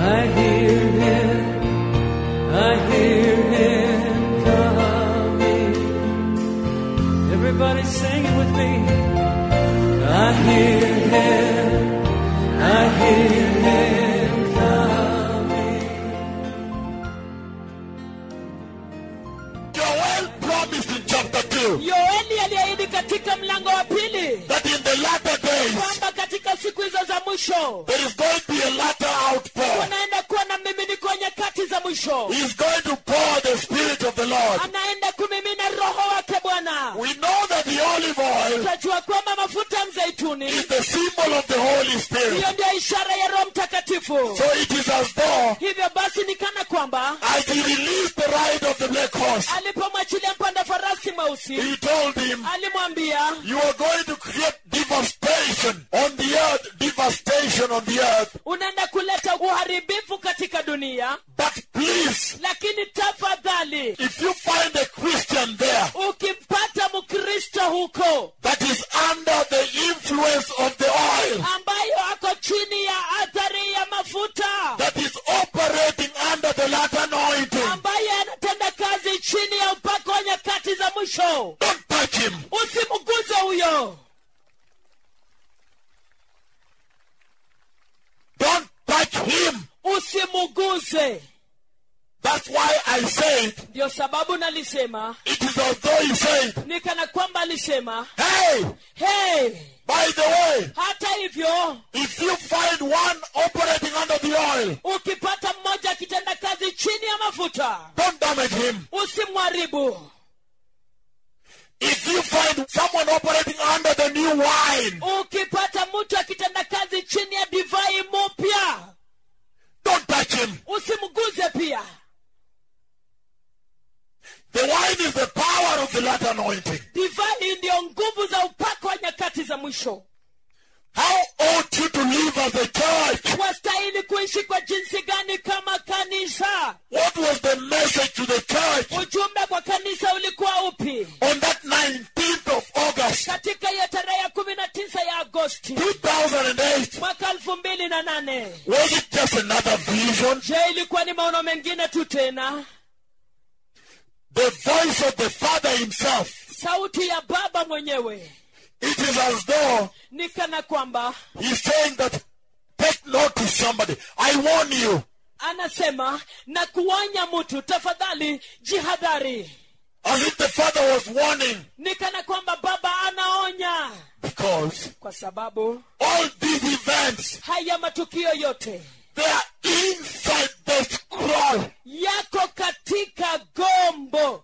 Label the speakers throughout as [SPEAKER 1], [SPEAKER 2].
[SPEAKER 1] I hear him, I hear him coming. Everybody sing it with me. I hear him, I hear him coming.
[SPEAKER 2] Joel promised in chapter 2
[SPEAKER 3] yoeli aliahidi katika mlango wa pili
[SPEAKER 2] that in the latter days
[SPEAKER 3] kwamba katika siku hizo za mwisho
[SPEAKER 2] there is going to be a latter outpour.
[SPEAKER 3] kunaenda kuwa na miminiko nyakati za mwisho
[SPEAKER 2] He is going to pour the Spirit of the Lord.
[SPEAKER 3] anaenda kumimina roho wake bwana
[SPEAKER 2] We know that the olive oil
[SPEAKER 3] utajua kwamba mafuta ya mzeituni
[SPEAKER 2] is the symbol of the Holy Spirit.
[SPEAKER 3] hiyo ndio ishara ya roho mtakatifu
[SPEAKER 2] So it is as though
[SPEAKER 3] hivyo basi ni kana kwamba
[SPEAKER 2] as he released the ride of the black horse,
[SPEAKER 3] alipomwachilia mpanda farasi mweusi
[SPEAKER 2] he told him,
[SPEAKER 3] alimwambia
[SPEAKER 2] You are going to create devastation on the earth, devastation on the earth.
[SPEAKER 3] unaenda kuleta uharibifu katika dunia
[SPEAKER 2] But please,
[SPEAKER 3] lakini tafadhali
[SPEAKER 2] if you find a Christian there
[SPEAKER 3] ukipata mkristo huko
[SPEAKER 2] that is under the influence of the oil,
[SPEAKER 3] ambayo ako chini ya athari ya mafuta
[SPEAKER 2] that is operating under the latter anointing,
[SPEAKER 3] ambaye anatenda kazi chini ya upako wa nyakati za mwisho
[SPEAKER 2] don't touch him.
[SPEAKER 3] usimguze huyo
[SPEAKER 2] Don't touch him.
[SPEAKER 3] usimuguze
[SPEAKER 2] That's why I said,
[SPEAKER 3] ndio sababu nalisema
[SPEAKER 2] it is as though he said,
[SPEAKER 3] ni kana kwamba alisema
[SPEAKER 2] Hey,
[SPEAKER 3] hey
[SPEAKER 2] by the way,
[SPEAKER 3] hata hivyo
[SPEAKER 2] if you find one operating under the oil,
[SPEAKER 3] ukipata mmoja akitenda kazi chini ya mafuta
[SPEAKER 2] don't damage him.
[SPEAKER 3] usimwharibu
[SPEAKER 2] If you find someone operating under the new wine,
[SPEAKER 3] ukipata mtu akitenda kazi chini ya divai mupya
[SPEAKER 2] don't touch him.
[SPEAKER 3] usimguze pia
[SPEAKER 2] The wine is the power of the latter anointing.
[SPEAKER 3] divai ndiyo nguvu za upako wa nyakati za mwisho
[SPEAKER 2] How ought you to live as a church?
[SPEAKER 3] wastahili kuishi kwa jinsi gani kama kanisa
[SPEAKER 2] What was the message to the church
[SPEAKER 3] ujumbe kwa kanisa ulikuwa upi
[SPEAKER 2] on that 19th of August,
[SPEAKER 3] katika hiyo tarehe ya kumi na tisa ya agosti
[SPEAKER 2] 2008?
[SPEAKER 3] mwaka elfu mbili na nane
[SPEAKER 2] Was it just another vision?
[SPEAKER 3] je ilikuwa ni maono mengine tu tena
[SPEAKER 2] The voice of the Father Himself.
[SPEAKER 3] sauti ya baba mwenyewe
[SPEAKER 2] It is as though
[SPEAKER 3] ni kana kwamba
[SPEAKER 2] He's saying that take note to somebody. I warn you.
[SPEAKER 3] anasema na kuonya mtu tafadhali jihadhari
[SPEAKER 2] As if the Father was warning.
[SPEAKER 3] ni kana kwamba baba anaonya
[SPEAKER 2] Because
[SPEAKER 3] kwa sababu
[SPEAKER 2] all these events,
[SPEAKER 3] haya matukio yote
[SPEAKER 2] they are inside the scroll.
[SPEAKER 3] yako katika gombo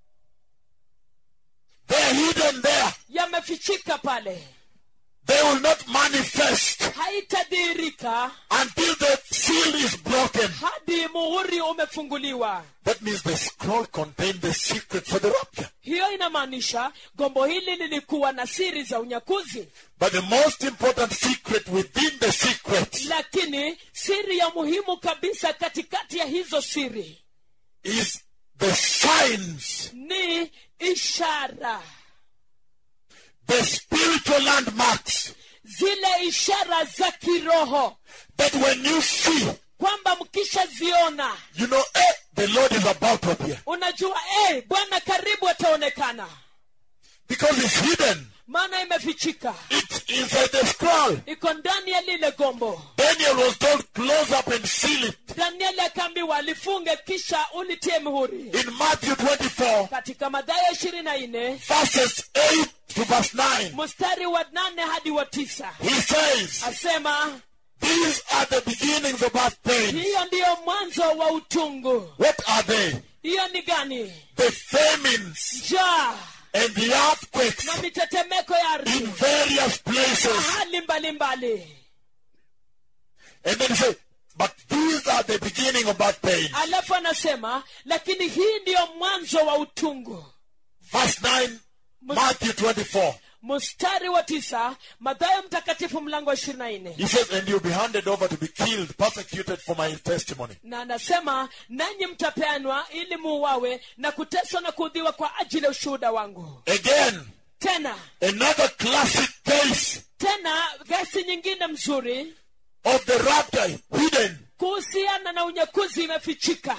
[SPEAKER 2] They are hidden there.
[SPEAKER 3] yamefichika pale
[SPEAKER 2] They will not manifest
[SPEAKER 3] haitadhihirika
[SPEAKER 2] until the seal is broken.
[SPEAKER 3] hadi muhuri umefunguliwa
[SPEAKER 2] That means the scroll contained the secret for the rapture.
[SPEAKER 3] hiyo inamaanisha gombo hili lilikuwa na siri za unyakuzi
[SPEAKER 2] But the most important secret within the secret
[SPEAKER 3] lakini siri ya muhimu kabisa katikati ya hizo siri
[SPEAKER 2] is the signs,
[SPEAKER 3] ni ishara
[SPEAKER 2] the spiritual landmarks
[SPEAKER 3] zile ishara za kiroho
[SPEAKER 2] that when you see,
[SPEAKER 3] kwamba mkishaziona
[SPEAKER 2] you know, eh, the Lord is about to appear.
[SPEAKER 3] unajua hey, bwana karibu ataonekana
[SPEAKER 2] Because it's hidden.
[SPEAKER 3] maana imefichika
[SPEAKER 2] It's inside the scroll.
[SPEAKER 3] iko ndani ya lile gombo
[SPEAKER 2] Daniel was told, close up and seal it.
[SPEAKER 3] danieli akaambiwa alifunge kisha ulitie mihuri
[SPEAKER 2] In Matthew 24,
[SPEAKER 3] katika madhayo ishirini na nne
[SPEAKER 2] verses 8 to verse 9,
[SPEAKER 3] mstari wa nane hadi wa tisa
[SPEAKER 2] he says,
[SPEAKER 3] asema
[SPEAKER 2] These are the beginnings of birth pains.
[SPEAKER 3] hiyo ndiyo mwanzo wa utungu
[SPEAKER 2] What are they?
[SPEAKER 3] hiyo ni gani
[SPEAKER 2] The famines
[SPEAKER 3] njaa
[SPEAKER 2] and the earthquakes
[SPEAKER 3] na mitetemeko ya
[SPEAKER 2] in
[SPEAKER 3] ardhi
[SPEAKER 2] various places.
[SPEAKER 3] hali mbalimbali
[SPEAKER 2] And then he said, But these are the beginning of birth pains.
[SPEAKER 3] alafu anasema lakini hii ndiyo mwanzo wa utungu
[SPEAKER 2] Verse 9, Matthew 24.
[SPEAKER 3] mstari wa tisa madhayo mtakatifu mlango wa ishirini na nne
[SPEAKER 2] He says, And you'll be handed over to be killed, persecuted for my testimony.
[SPEAKER 3] na anasema nanyi mtapeanwa ili muuawe na kuteswa na kuudhiwa kwa ajili ya ushuhuda wangu
[SPEAKER 2] Again,
[SPEAKER 3] tena
[SPEAKER 2] another classic case
[SPEAKER 3] tena gesi nyingine mzuri
[SPEAKER 2] of the rapture hidden.
[SPEAKER 3] kuhusiana na unyakuzi imefichika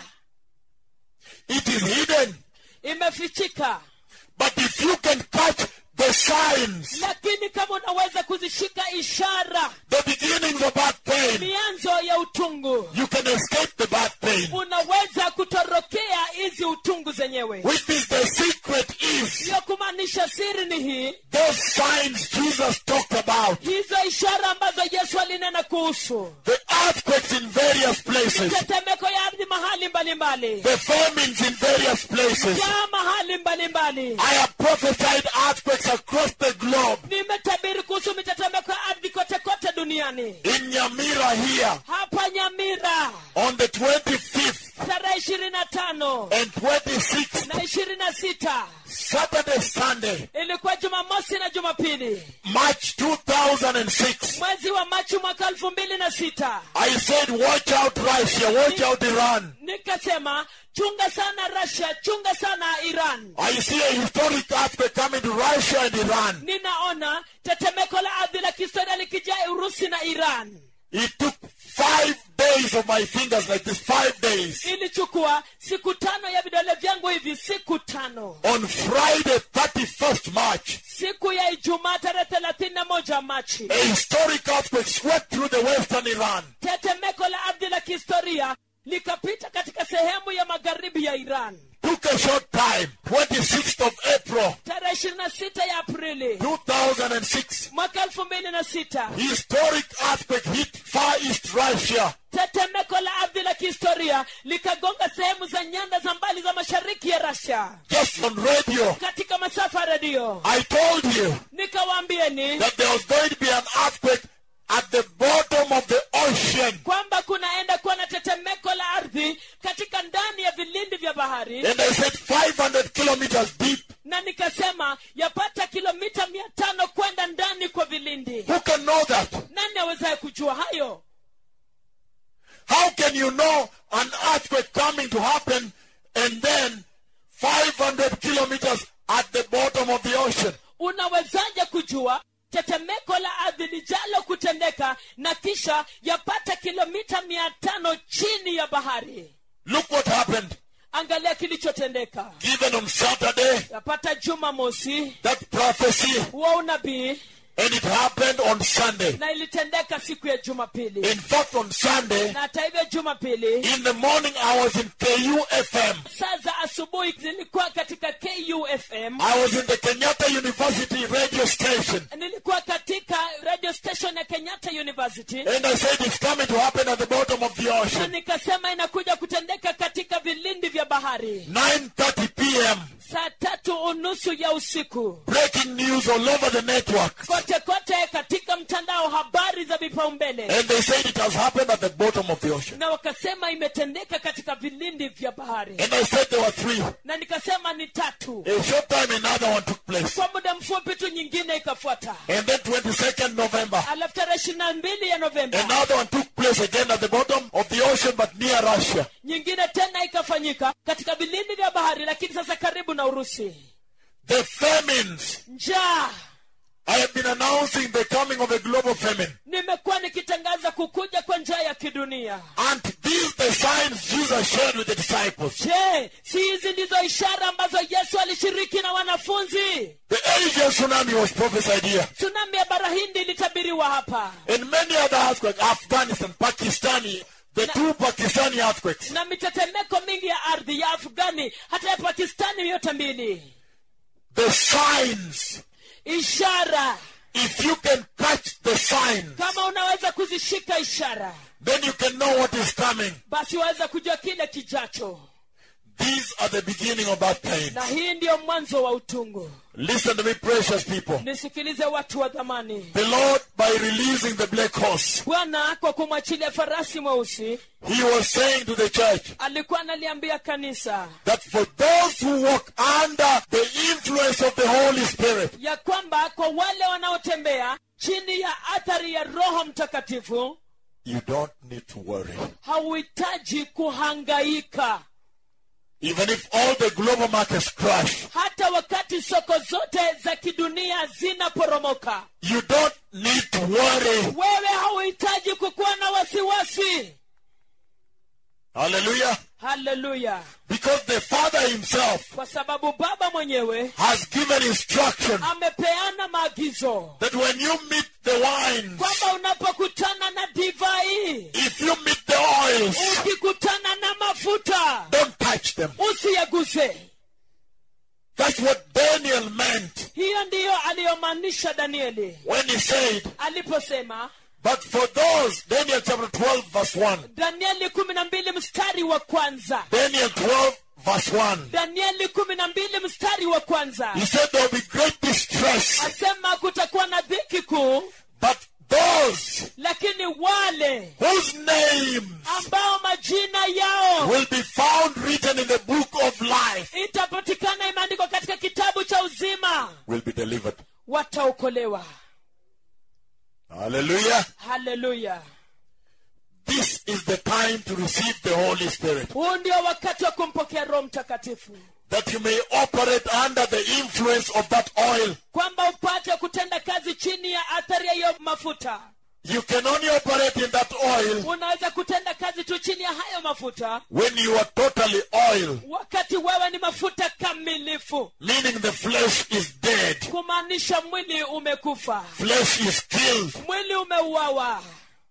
[SPEAKER 2] It is hidden.
[SPEAKER 3] imefichika
[SPEAKER 2] But if you can catch the signs,
[SPEAKER 3] lakini kama unaweza kuzishika ishara
[SPEAKER 2] the beginnings of back pain,
[SPEAKER 3] mianzo ya utungu
[SPEAKER 2] you can escape the back pain.
[SPEAKER 3] unaweza kutorokea hizi utungu zenyewe
[SPEAKER 2] Which means the secret is
[SPEAKER 3] hiyo kumaanisha siri ni hii
[SPEAKER 2] those signs Jesus talked about.
[SPEAKER 3] hizo ishara ambazo yesu alinena kuhusu
[SPEAKER 2] The earthquakes in various places.
[SPEAKER 3] tetemeko ya ardhi mahali mbalimbali
[SPEAKER 2] The famines in various places.
[SPEAKER 3] jaa mahali mbalimbali
[SPEAKER 2] I have prophesied earthquakes across the globe.
[SPEAKER 3] nimetabiri kuhusu mitetemeko ya ardhi kote kote duniani
[SPEAKER 2] In Nyamira here
[SPEAKER 3] hapa nyamira
[SPEAKER 2] on the 25th
[SPEAKER 3] tarehe ishirini na tano
[SPEAKER 2] and 26th,
[SPEAKER 3] na ishirini na sita
[SPEAKER 2] Saturday, Sunday,
[SPEAKER 3] ilikuwa jumamosi na jumapili
[SPEAKER 2] March 2006.
[SPEAKER 3] mwezi wa machi mwaka elfu mbili na sita
[SPEAKER 2] I said, watch out Russia, watch out Iran.
[SPEAKER 3] nikasema chunga sana russia chunga sana iran
[SPEAKER 2] I see a historic earthquake coming to Russia and Iran.
[SPEAKER 3] ninaona tetemeko la ardhi la kihistoria likijaa urusi na iran
[SPEAKER 2] It took five days of my fingers like this, five days.
[SPEAKER 3] ilichukua siku tano ya vidole vyangu hivi siku tano
[SPEAKER 2] On Friday, 31st March,
[SPEAKER 3] siku ya ijumaa tarehe thelathini na moja machi
[SPEAKER 2] a historic earthquake swept through the western Iran.
[SPEAKER 3] tetemeko la ardhi la kihistoria likapita katika sehemu ya magharibi ya iran
[SPEAKER 2] Took a short time, 26th of April,
[SPEAKER 3] tarehe ishirini na sita ya aprili
[SPEAKER 2] 2006.
[SPEAKER 3] mwaka elfu mbili na sita
[SPEAKER 2] Historic earthquake hit Far East Russia.
[SPEAKER 3] tetemeko la ardhi la kihistoria likagonga sehemu za nyanda za mbali za mashariki ya rasia
[SPEAKER 2] Just on radio,
[SPEAKER 3] katika masafa ya redio
[SPEAKER 2] I told you
[SPEAKER 3] nikawaambieni
[SPEAKER 2] that there was going to be an earthquake at the bottom of the ocean.
[SPEAKER 3] kwamba kunaenda kuwa na tetemeko la ardhi katika ndani ya vilindi vya bahari
[SPEAKER 2] And I said 500 kilometers deep.
[SPEAKER 3] na nikasema yapata kilomita mia tano kwenda ndani kwa vilindi
[SPEAKER 2] Who can know that?
[SPEAKER 3] nani awezaye kujua hayo
[SPEAKER 2] How can you know an earthquake coming to happen and then 500 kilometers at the bottom of the ocean?
[SPEAKER 3] unawezaje kujua tetemeko la ardhi lijalo kutendeka na kisha yapata kilomita mia tano chini ya bahari
[SPEAKER 2] Look what happened.
[SPEAKER 3] angalia kilichotendeka
[SPEAKER 2] Given on Saturday,
[SPEAKER 3] yapata juma mosi
[SPEAKER 2] that prophecy,
[SPEAKER 3] huo unabii
[SPEAKER 2] and it happened on Sunday.
[SPEAKER 3] na ilitendeka siku ya jumapili
[SPEAKER 2] In fact, on Sunday,
[SPEAKER 3] na hata hivyo jumapili
[SPEAKER 2] in the morning, I was in KUFM.
[SPEAKER 3] saa za asubuhi zilikuwa katika kufm
[SPEAKER 2] I was in the Kenyatta University radio station.
[SPEAKER 3] nilikuwa katika radio station ya kenyatta university
[SPEAKER 2] And I said it's coming to happen at the bottom of the
[SPEAKER 3] na
[SPEAKER 2] ocean.
[SPEAKER 3] nikasema inakuja kutendeka katika vilindi vya bahari
[SPEAKER 2] 9.30 p.m.
[SPEAKER 3] saa tatu unusu ya usiku
[SPEAKER 2] Breaking news all over the network.
[SPEAKER 3] kote kote katika mtandao habari za vipaumbele
[SPEAKER 2] And they said it has happened at the bottom of the ocean.
[SPEAKER 3] na wakasema imetendeka katika vilindi vya bahari
[SPEAKER 2] And I said there were three.
[SPEAKER 3] na nikasema ni tatu
[SPEAKER 2] A short time, another one took place.
[SPEAKER 3] kwa muda mfupi tu nyingine ikafuata
[SPEAKER 2] And then 22nd November,
[SPEAKER 3] alafu tarehe ishiri na mbili ya novemba
[SPEAKER 2] another one took place again at the bottom of the ocean, but near Russia.
[SPEAKER 3] nyingine tena ikafanyika katika vilindi vya bahari lakini sasa karibu na urusi
[SPEAKER 2] The famines.
[SPEAKER 3] njaa
[SPEAKER 2] I have been announcing the coming of a global famine.
[SPEAKER 3] nimekuwa nikitangaza kukuja kwa njaa ya kidunia
[SPEAKER 2] And these the signs Jesus shared with the disciples.
[SPEAKER 3] je si hizi ndizo ishara ambazo yesu alishiriki na wanafunzi
[SPEAKER 2] The Asian tsunami was prophesied here.
[SPEAKER 3] tsunami ya bara hindi ilitabiriwa hapa
[SPEAKER 2] And many other earthquakes, Afghanistan, Pakistani, the two Pakistani earthquakes.
[SPEAKER 3] na mitetemeko mingi ya ardhi ya afghani hata ya pakistani yote mbili
[SPEAKER 2] The signs.
[SPEAKER 3] ishara
[SPEAKER 2] If you can catch the signs,
[SPEAKER 3] kama unaweza kuzishika ishara
[SPEAKER 2] then you can know what is coming.
[SPEAKER 3] basi waweza kujua kile kijacho
[SPEAKER 2] These are the beginning of that pain.
[SPEAKER 3] na hii ndiyo mwanzo wa utungu
[SPEAKER 2] Listen to me, precious people.
[SPEAKER 3] nisikilize watu wa dhamani
[SPEAKER 2] The Lord, by releasing the black horse,
[SPEAKER 3] bwana kwa kumwachilia farasi mweusi
[SPEAKER 2] He was saying to the church
[SPEAKER 3] alikuwa analiambia kanisa
[SPEAKER 2] that for those who walk under the influence of the Holy Spirit,
[SPEAKER 3] ya kwamba kwa wale wanaotembea chini ya athari ya roho mtakatifu
[SPEAKER 2] you don't need to worry.
[SPEAKER 3] hauhitaji kuhangaika
[SPEAKER 2] Even if all the global markets crash,
[SPEAKER 3] hata wakati soko zote za kidunia zinaporomoka
[SPEAKER 2] you don't need to worry.
[SPEAKER 3] wewe hauhitaji kukuwa na wasiwasi
[SPEAKER 2] Hallelujah.
[SPEAKER 3] haleluya
[SPEAKER 2] Because the Father Himself
[SPEAKER 3] kwa sababu baba mwenyewe
[SPEAKER 2] has given instruction
[SPEAKER 3] amepeana maagizo
[SPEAKER 2] that when you meet the wines,
[SPEAKER 3] kwamba unapokutana na divai
[SPEAKER 2] if you meet the oils,
[SPEAKER 3] ukikutana na mafuta
[SPEAKER 2] don't touch them.
[SPEAKER 3] usiyaguse
[SPEAKER 2] That's what Daniel meant
[SPEAKER 3] hiyo ndiyo aliyomaanisha danieli
[SPEAKER 2] when he said,
[SPEAKER 3] aliposema
[SPEAKER 2] But for those, Daniel chapter 12, verse 1.
[SPEAKER 3] danieli kumi na mbili mstari wa kwanza
[SPEAKER 2] Daniel 12, verse 1.
[SPEAKER 3] danieli kumi na mbili mstari wa kwanza
[SPEAKER 2] He said there will be great distress,
[SPEAKER 3] asema kutakuwa na dhiki kuu
[SPEAKER 2] but those
[SPEAKER 3] lakini wale
[SPEAKER 2] whose names
[SPEAKER 3] ambao majina yao
[SPEAKER 2] will be found written in the book of life
[SPEAKER 3] itapatikana imeandikwa katika kitabu cha uzima
[SPEAKER 2] will be delivered.
[SPEAKER 3] wataokolewa
[SPEAKER 2] Hallelujah.
[SPEAKER 3] haleluya
[SPEAKER 2] This is the time to receive the Holy Spirit,
[SPEAKER 3] huu ndio wakati wa kumpokea roho mtakatifu
[SPEAKER 2] that you may operate under the influence of that oil.
[SPEAKER 3] kwamba upate kutenda kazi chini ya athari ya hiyo mafuta
[SPEAKER 2] You can only operate in that oil
[SPEAKER 3] unaweza kutenda kazi tu chini ya hayo mafuta
[SPEAKER 2] when you are totally oil,
[SPEAKER 3] wakati wewe ni mafuta kamilifu
[SPEAKER 2] meaning the flesh is dead,
[SPEAKER 3] kumaanisha mwili umekufa
[SPEAKER 2] flesh is killed,
[SPEAKER 3] mwili umeuawa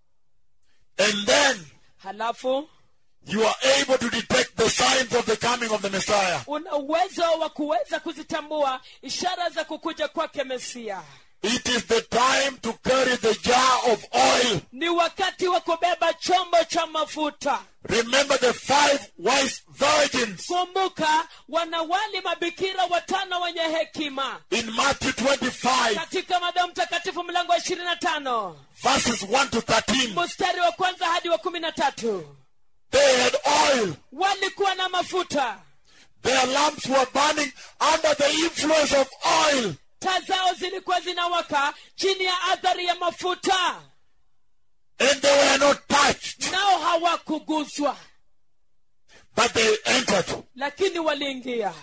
[SPEAKER 2] and then
[SPEAKER 3] halafu
[SPEAKER 2] you are able to detect the signs of the coming of the Messiah.
[SPEAKER 3] una uwezo wa kuweza kuzitambua ishara za kukuja kwake mesia
[SPEAKER 2] It is the time to carry the jar of oil.
[SPEAKER 3] ni wakati wa kubeba chombo cha mafuta
[SPEAKER 2] Remember the five wise virgins
[SPEAKER 3] kumbuka wanawali mabikira watano wenye hekima
[SPEAKER 2] in Matthew 25,
[SPEAKER 3] katika madao mtakatifu mlango wa ishirini na tano
[SPEAKER 2] verses 1 to 13.
[SPEAKER 3] mstari wa kwanza hadi wa kumi na tatu
[SPEAKER 2] They had oil.
[SPEAKER 3] walikuwa na mafuta
[SPEAKER 2] Their lamps were burning under the influence of oil.
[SPEAKER 3] taa zao zilikuwa zinawaka chini ya athari ya mafuta
[SPEAKER 2] And they were not touched,
[SPEAKER 3] nao hawakuguswa
[SPEAKER 2] but they entered.
[SPEAKER 3] lakini waliingia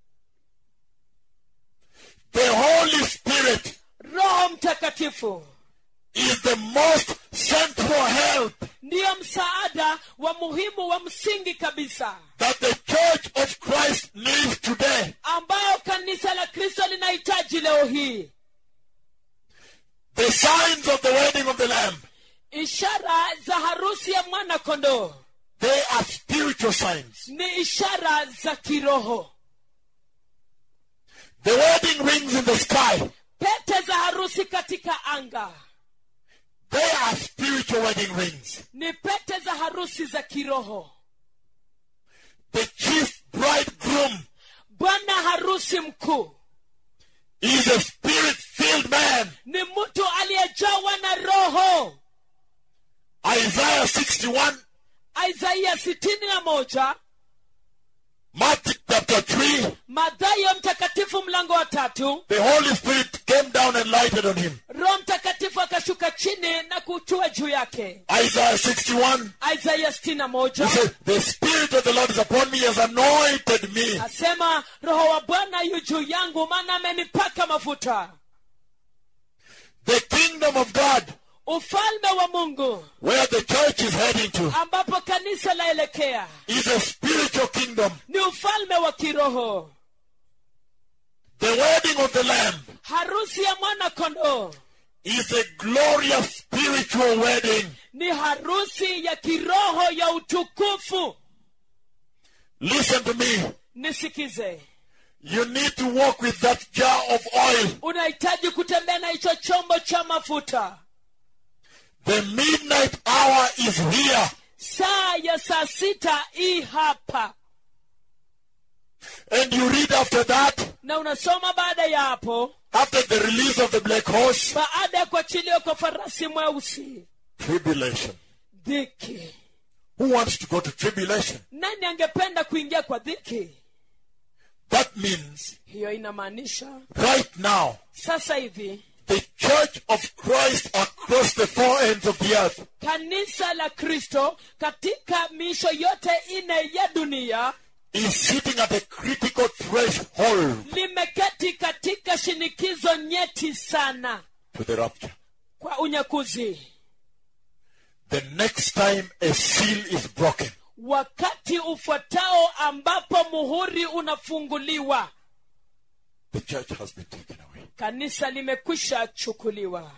[SPEAKER 2] The Holy Spirit
[SPEAKER 3] roho mtakatifu
[SPEAKER 2] is the most central help
[SPEAKER 3] ndiyo msaada wa muhimu wa msingi kabisa
[SPEAKER 2] that the Church of Christ needs today.
[SPEAKER 3] ambayo kanisa la kristo linahitaji leo hii
[SPEAKER 2] The signs of the wedding of the Lamb,
[SPEAKER 3] ishara za harusi ya mwana kondoo
[SPEAKER 2] they are spiritual signs.
[SPEAKER 3] ni ishara za kiroho
[SPEAKER 2] The wedding rings in the sky,
[SPEAKER 3] pete za harusi katika anga
[SPEAKER 2] they are spiritual wedding rings.
[SPEAKER 3] ni pete za harusi za kiroho
[SPEAKER 2] The chief bridegroom
[SPEAKER 3] bwana harusi mkuu
[SPEAKER 2] is a spirit filled man.
[SPEAKER 3] ni mtu aliyejawa na roho
[SPEAKER 2] Isaiah 61,
[SPEAKER 3] isaia sitini na moja
[SPEAKER 2] Matthew chapter 3.
[SPEAKER 3] madhayo mtakatifu mlango wa tatu
[SPEAKER 2] The Holy Spirit came down and lighted on him.
[SPEAKER 3] roho mtakatifu akashuka chini na kutua juu yake
[SPEAKER 2] Isaiah 61.
[SPEAKER 3] isaia sitini na
[SPEAKER 2] He
[SPEAKER 3] moja
[SPEAKER 2] said, The Spirit of the Lord is upon me, he has anointed me.
[SPEAKER 3] asema roho wa bwana yu juu yangu maana amenipaka mafuta
[SPEAKER 2] The kingdom of God,
[SPEAKER 3] ufalme wa mungu
[SPEAKER 2] where the church is heading to,
[SPEAKER 3] ambapo kanisa laelekea
[SPEAKER 2] is a spiritual kingdom.
[SPEAKER 3] ni ufalme wa kiroho
[SPEAKER 2] The wedding of the Lamb
[SPEAKER 3] harusi ya mwana kondoo
[SPEAKER 2] is a glorious spiritual wedding.
[SPEAKER 3] ni harusi ya kiroho ya utukufu
[SPEAKER 2] Listen to me.
[SPEAKER 3] nisikize
[SPEAKER 2] You need to walk with that jar of oil.
[SPEAKER 3] unahitaji kutembea na hicho chombo cha mafuta
[SPEAKER 2] The midnight hour is here.
[SPEAKER 3] saa ya saa sita hii hapa
[SPEAKER 2] And you read after that,
[SPEAKER 3] na unasoma baada ya hapo
[SPEAKER 2] after the release of the black horse,
[SPEAKER 3] baada ya kuachiliwa kwa farasi mweusi
[SPEAKER 2] tribulation.
[SPEAKER 3] dhiki
[SPEAKER 2] Who wants to go to tribulation?
[SPEAKER 3] nani angependa kuingia kwa dhiki
[SPEAKER 2] That means
[SPEAKER 3] hiyo inamaanisha
[SPEAKER 2] right now,
[SPEAKER 3] sasa hivi
[SPEAKER 2] the church of Christ across the four ends of the earth
[SPEAKER 3] kanisa la kristo katika miisho yote ine ya dunia
[SPEAKER 2] is sitting at a critical threshold
[SPEAKER 3] limeketi katika shinikizo nyeti sana
[SPEAKER 2] to the rapture.
[SPEAKER 3] kwa unyakuzi
[SPEAKER 2] The next time a seal is broken,
[SPEAKER 3] wakati ufuatao ambapo muhuri unafunguliwa
[SPEAKER 2] the church has been taken away.
[SPEAKER 3] kanisa limekwisha chukuliwa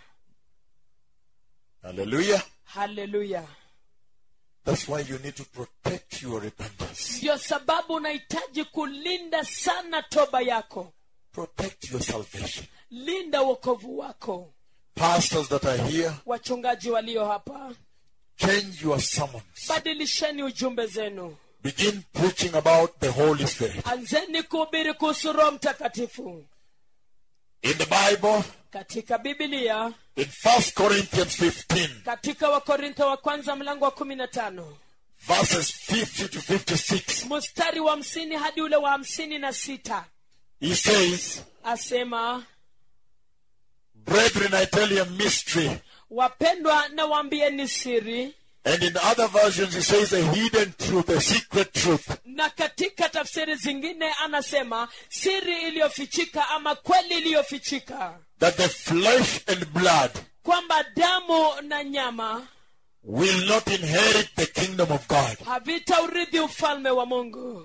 [SPEAKER 2] Hallelujah.
[SPEAKER 3] haleluya
[SPEAKER 2] That's why you need to protect your repentance.
[SPEAKER 3] ndiyo sababu unahitaji kulinda sana toba yako
[SPEAKER 2] Protect your salvation.
[SPEAKER 3] linda wokovu wako
[SPEAKER 2] Pastors that are here,
[SPEAKER 3] wachungaji walio hapa
[SPEAKER 2] change your sermons.
[SPEAKER 3] badilisheni ujumbe zenu
[SPEAKER 2] Begin preaching about the Holy Spirit.
[SPEAKER 3] anzeni kuhubiri kuhusu roho mtakatifu
[SPEAKER 2] In the Bible,
[SPEAKER 3] katika bibilia
[SPEAKER 2] in 1 Corinthians 15,
[SPEAKER 3] katika wakorintho wa kwanza mlango wa kumi na tano
[SPEAKER 2] verses 50 to 56,
[SPEAKER 3] mstari wa hamsini hadi ule wa hamsini na sita
[SPEAKER 2] he says,
[SPEAKER 3] asema
[SPEAKER 2] Brethren, I tell you a mystery.
[SPEAKER 3] wapendwa na waambieni siri
[SPEAKER 2] And in other versions, he says a hidden truth, a secret truth.
[SPEAKER 3] na katika tafsiri zingine anasema siri iliyofichika ama kweli iliyofichika
[SPEAKER 2] That the flesh and blood
[SPEAKER 3] kwamba damu na nyama
[SPEAKER 2] will not inherit the kingdom of God.
[SPEAKER 3] havitaurithi ufalme wa mungu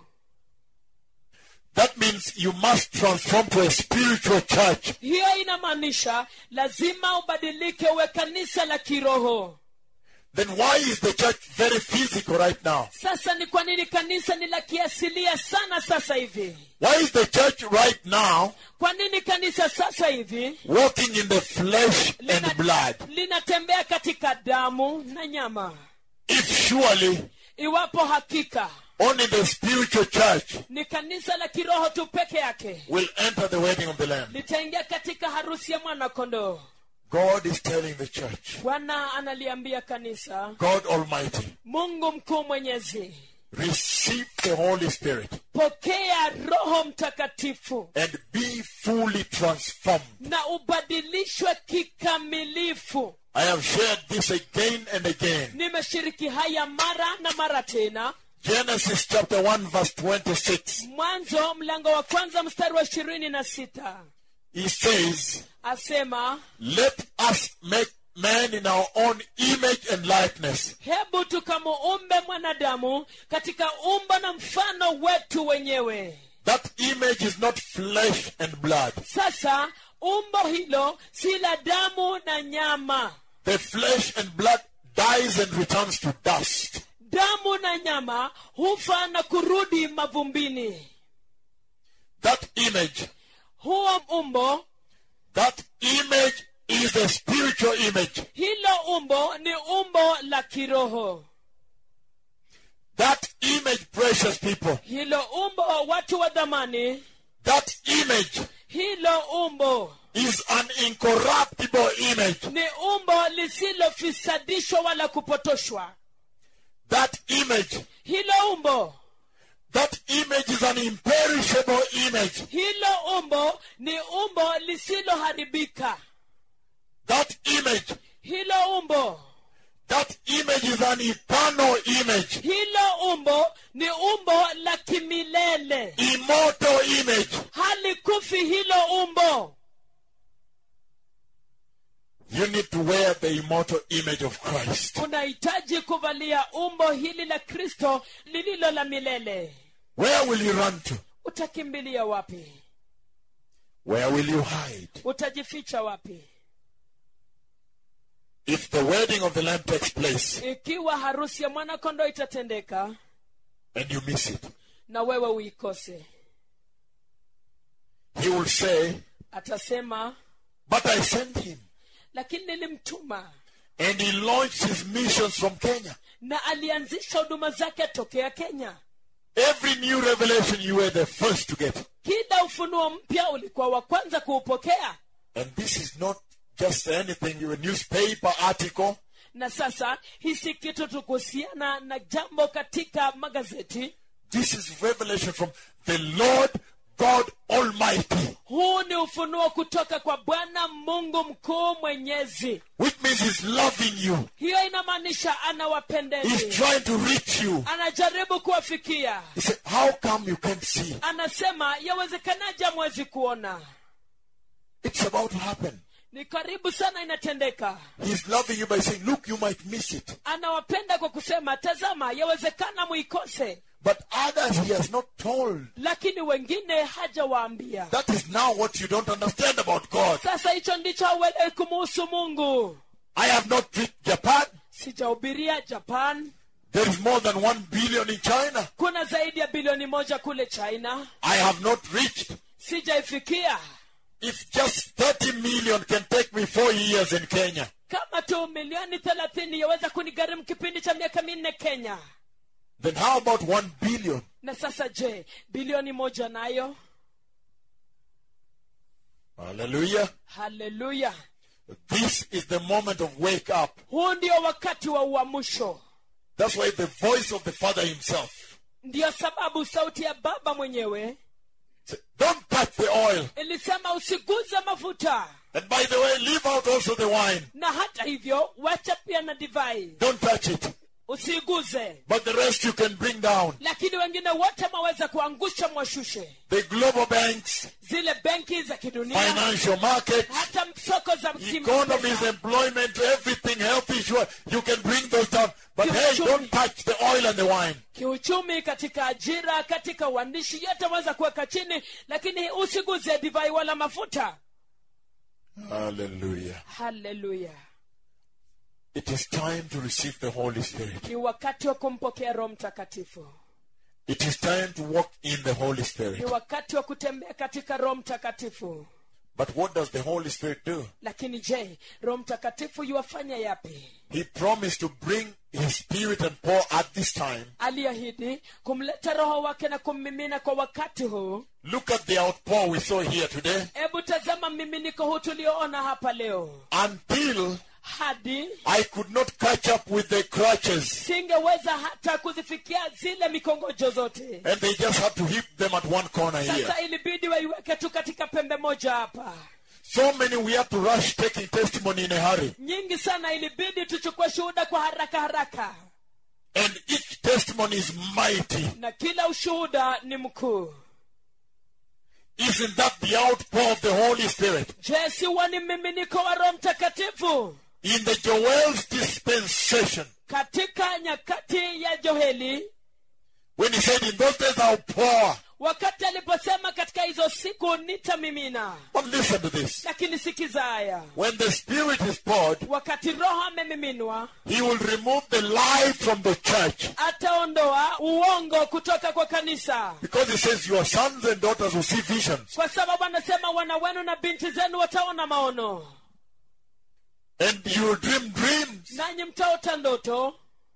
[SPEAKER 2] That means you must transform to a spiritual church.
[SPEAKER 3] hiyo inamaanisha lazima ubadilike uwe kanisa la kiroho
[SPEAKER 2] Then why is the church very physical right now?
[SPEAKER 3] sasa ni kwa nini kanisa ni la kiasilia sana sasa hivi
[SPEAKER 2] Why is the church right now
[SPEAKER 3] kwa nini kanisa sasa hivi
[SPEAKER 2] walking in the flesh and blood?
[SPEAKER 3] linatembea katika damu na nyama
[SPEAKER 2] If surely
[SPEAKER 3] iwapo hakika
[SPEAKER 2] only the spiritual church
[SPEAKER 3] ni kanisa la kiroho tu peke yake
[SPEAKER 2] will enter the wedding of the Lamb.
[SPEAKER 3] litaingia katika harusi ya mwana kondoo
[SPEAKER 2] God is telling the church,
[SPEAKER 3] bwana analiambia kanisa
[SPEAKER 2] God Almighty,
[SPEAKER 3] mungu mkuu mwenyezi
[SPEAKER 2] receive the Holy Spirit
[SPEAKER 3] pokea roho mtakatifu
[SPEAKER 2] and be fully transformed.
[SPEAKER 3] na ubadilishwe kikamilifu
[SPEAKER 2] I have shared this again and again.
[SPEAKER 3] nimeshiriki haya mara na mara tena
[SPEAKER 2] Genesis chapter 1 verse 26.
[SPEAKER 3] mwanzo mlango wa kwanza mstari wa ishirini na sita
[SPEAKER 2] He says,
[SPEAKER 3] asema
[SPEAKER 2] let us make man in our own image and likeness.
[SPEAKER 3] hebu tukamuumbe mwanadamu katika umbo na mfano wetu wenyewe
[SPEAKER 2] That image is not flesh and blood.
[SPEAKER 3] sasa umbo hilo si la damu na nyama
[SPEAKER 2] The flesh and blood dies and returns to dust.
[SPEAKER 3] damu na nyama hufa na kurudi mavumbini
[SPEAKER 2] That image,
[SPEAKER 3] huo umbo
[SPEAKER 2] that image is a spiritual image.
[SPEAKER 3] hilo umbo ni umbo la kiroho
[SPEAKER 2] That image, precious people,
[SPEAKER 3] hilo umbo watu wa dhamani
[SPEAKER 2] that image
[SPEAKER 3] hilo umbo
[SPEAKER 2] is an incorruptible image.
[SPEAKER 3] ni umbo lisilofisadishwa wala kupotoshwa
[SPEAKER 2] That image,
[SPEAKER 3] hilo umbo
[SPEAKER 2] that image is an imperishable image.
[SPEAKER 3] hilo umbo ni umbo lisiloharibika
[SPEAKER 2] That image,
[SPEAKER 3] hilo umbo
[SPEAKER 2] that image is an eternal image,
[SPEAKER 3] hilo umbo ni umbo la kimilele
[SPEAKER 2] immortal image.
[SPEAKER 3] halikufi hilo umbo
[SPEAKER 2] You need to wear the immortal image of Christ.
[SPEAKER 3] unahitaji kuvalia umbo hili la kristo lililo la milele
[SPEAKER 2] Where will you run to?
[SPEAKER 3] utakimbilia wapi
[SPEAKER 2] Where will you hide?
[SPEAKER 3] utajificha wapi
[SPEAKER 2] If the wedding of the Lamb takes place
[SPEAKER 3] ikiwa harusi ya mwanakondoo itatendeka
[SPEAKER 2] and you miss it,
[SPEAKER 3] na wewe uikose
[SPEAKER 2] he will say,
[SPEAKER 3] atasema
[SPEAKER 2] But I sent him.
[SPEAKER 3] lakini nilimtuma
[SPEAKER 2] And he launched his missions from Kenya.
[SPEAKER 3] na alianzisha huduma zake tokea kenya
[SPEAKER 2] Every new revelation, you were the first to get.
[SPEAKER 3] kila ufunuo mpya ulikuwa wa kwanza kuupokea
[SPEAKER 2] And this is not just anything, a newspaper article.
[SPEAKER 3] na sasa hii si kitu tu kuhusiana na jambo katika magazeti
[SPEAKER 2] This is revelation from the Lord God Almighty,
[SPEAKER 3] huu ni ufunuo kutoka kwa bwana mungu mkuu mwenyezi
[SPEAKER 2] which means he's loving you.
[SPEAKER 3] hiyo inamaanisha
[SPEAKER 2] He's
[SPEAKER 3] anawapendeni
[SPEAKER 2] trying to reach you.
[SPEAKER 3] anajaribu kuwafikia
[SPEAKER 2] He said, How come you can't see?
[SPEAKER 3] anasema yawezekanaje amwezi kuona
[SPEAKER 2] It's about to happen.
[SPEAKER 3] ni karibu sana inatendeka
[SPEAKER 2] He's loving you by saying, Look, you might miss it.
[SPEAKER 3] anawapenda kwa kusema tazama yawezekana muikose
[SPEAKER 2] But others he has not told.
[SPEAKER 3] lakini wengine hajawaambia
[SPEAKER 2] That is now what you don't understand about God.
[SPEAKER 3] sasa hicho ndicho hauelewi kumuhusu mungu
[SPEAKER 2] I have not preached Japan.
[SPEAKER 3] sijahubiria japan
[SPEAKER 2] There is more than one billion in China.
[SPEAKER 3] kuna zaidi ya bilioni moja kule china
[SPEAKER 2] I have not reached.
[SPEAKER 3] sijaifikia
[SPEAKER 2] If just 30 million can take me four years in Kenya,
[SPEAKER 3] kama tu milioni thelathini yaweza kunigharimu kipindi cha miaka minne kenya
[SPEAKER 2] then how about one billion?
[SPEAKER 3] na sasa je bilioni moja nayo
[SPEAKER 2] Hallelujah.
[SPEAKER 3] haleluya
[SPEAKER 2] This is the moment of wake up.
[SPEAKER 3] huu ndio wakati wa uamsho
[SPEAKER 2] That's why the voice of the Father himself
[SPEAKER 3] ndiyo sababu sauti ya baba mwenyewe
[SPEAKER 2] said, Don't touch the oil.
[SPEAKER 3] ilisema usiguze mafuta
[SPEAKER 2] And by the way, leave out also the wine.
[SPEAKER 3] na hata hivyo wacha pia na divai
[SPEAKER 2] Don't touch it.
[SPEAKER 3] usiiguze
[SPEAKER 2] But the rest you can bring down.
[SPEAKER 3] lakini wengine wote mwaweza kuangusha mwashushe
[SPEAKER 2] The global banks,
[SPEAKER 3] zile benki za kidunia
[SPEAKER 2] financial markets,
[SPEAKER 3] hata soko za
[SPEAKER 2] economies,
[SPEAKER 3] kimapesa.
[SPEAKER 2] employment, everything, health issue, you can bring those down. But hey, don't touch the oil and the wine.
[SPEAKER 3] kiuchumi katika ajira katika uandishi yote waweza kuweka chini lakini usiguze divai wala mafuta
[SPEAKER 2] Hallelujah.
[SPEAKER 3] haleluya
[SPEAKER 2] It is time to receive the Holy Spirit.
[SPEAKER 3] ni wakati wa kumpokea roho mtakatifu
[SPEAKER 2] It is time to walk in the Holy
[SPEAKER 3] ni
[SPEAKER 2] Spirit.
[SPEAKER 3] wakati wa kutembea katika roho mtakatifu
[SPEAKER 2] But what does the Holy Spirit do?
[SPEAKER 3] lakini je roho mtakatifu yuwafanya yapi
[SPEAKER 2] He promised to bring His Spirit and pour at this time.
[SPEAKER 3] aliahidi kumleta roho wake na kummimina kwa wakati huu
[SPEAKER 2] Look at the outpour we saw here today.
[SPEAKER 3] hebu tazama mmiminiko huu tulioona hapa leo
[SPEAKER 2] Until
[SPEAKER 3] hadi
[SPEAKER 2] I could not catch up with the crutches.
[SPEAKER 3] singeweza hata kuzifikia zile mikongojo zote
[SPEAKER 2] And they just had to hit them at one corner here.
[SPEAKER 3] sasa ilibidi waiweke tu katika pembe moja hapa
[SPEAKER 2] So many we had to rush taking testimony in a hurry.
[SPEAKER 3] nyingi sana ilibidi tuchukue shuhuda kwa haraka haraka
[SPEAKER 2] And each testimony is mighty.
[SPEAKER 3] na kila ushuhuda ni mkuu
[SPEAKER 2] Isn't that the outpour of the Holy Spirit?
[SPEAKER 3] je siwa ni mmiminiko wa roho mtakatifu
[SPEAKER 2] In the Joel's dispensation,
[SPEAKER 3] katika nyakati ya joheli
[SPEAKER 2] when he said, In those days I'll pour.
[SPEAKER 3] wakati aliposema katika hizo siku nitamimina
[SPEAKER 2] But listen to this.
[SPEAKER 3] lakini sikiza haya
[SPEAKER 2] When the Spirit is poured,
[SPEAKER 3] wakati roho amemiminwa
[SPEAKER 2] he will remove the lie from the church.
[SPEAKER 3] ataondoa uongo kutoka kwa kanisa
[SPEAKER 2] Because he says, Your sons and daughters will see visions.
[SPEAKER 3] kwa sababu anasema wana wenu na binti zenu wataona maono
[SPEAKER 2] And you will dream dreams.
[SPEAKER 3] nanyi mtaota ndoto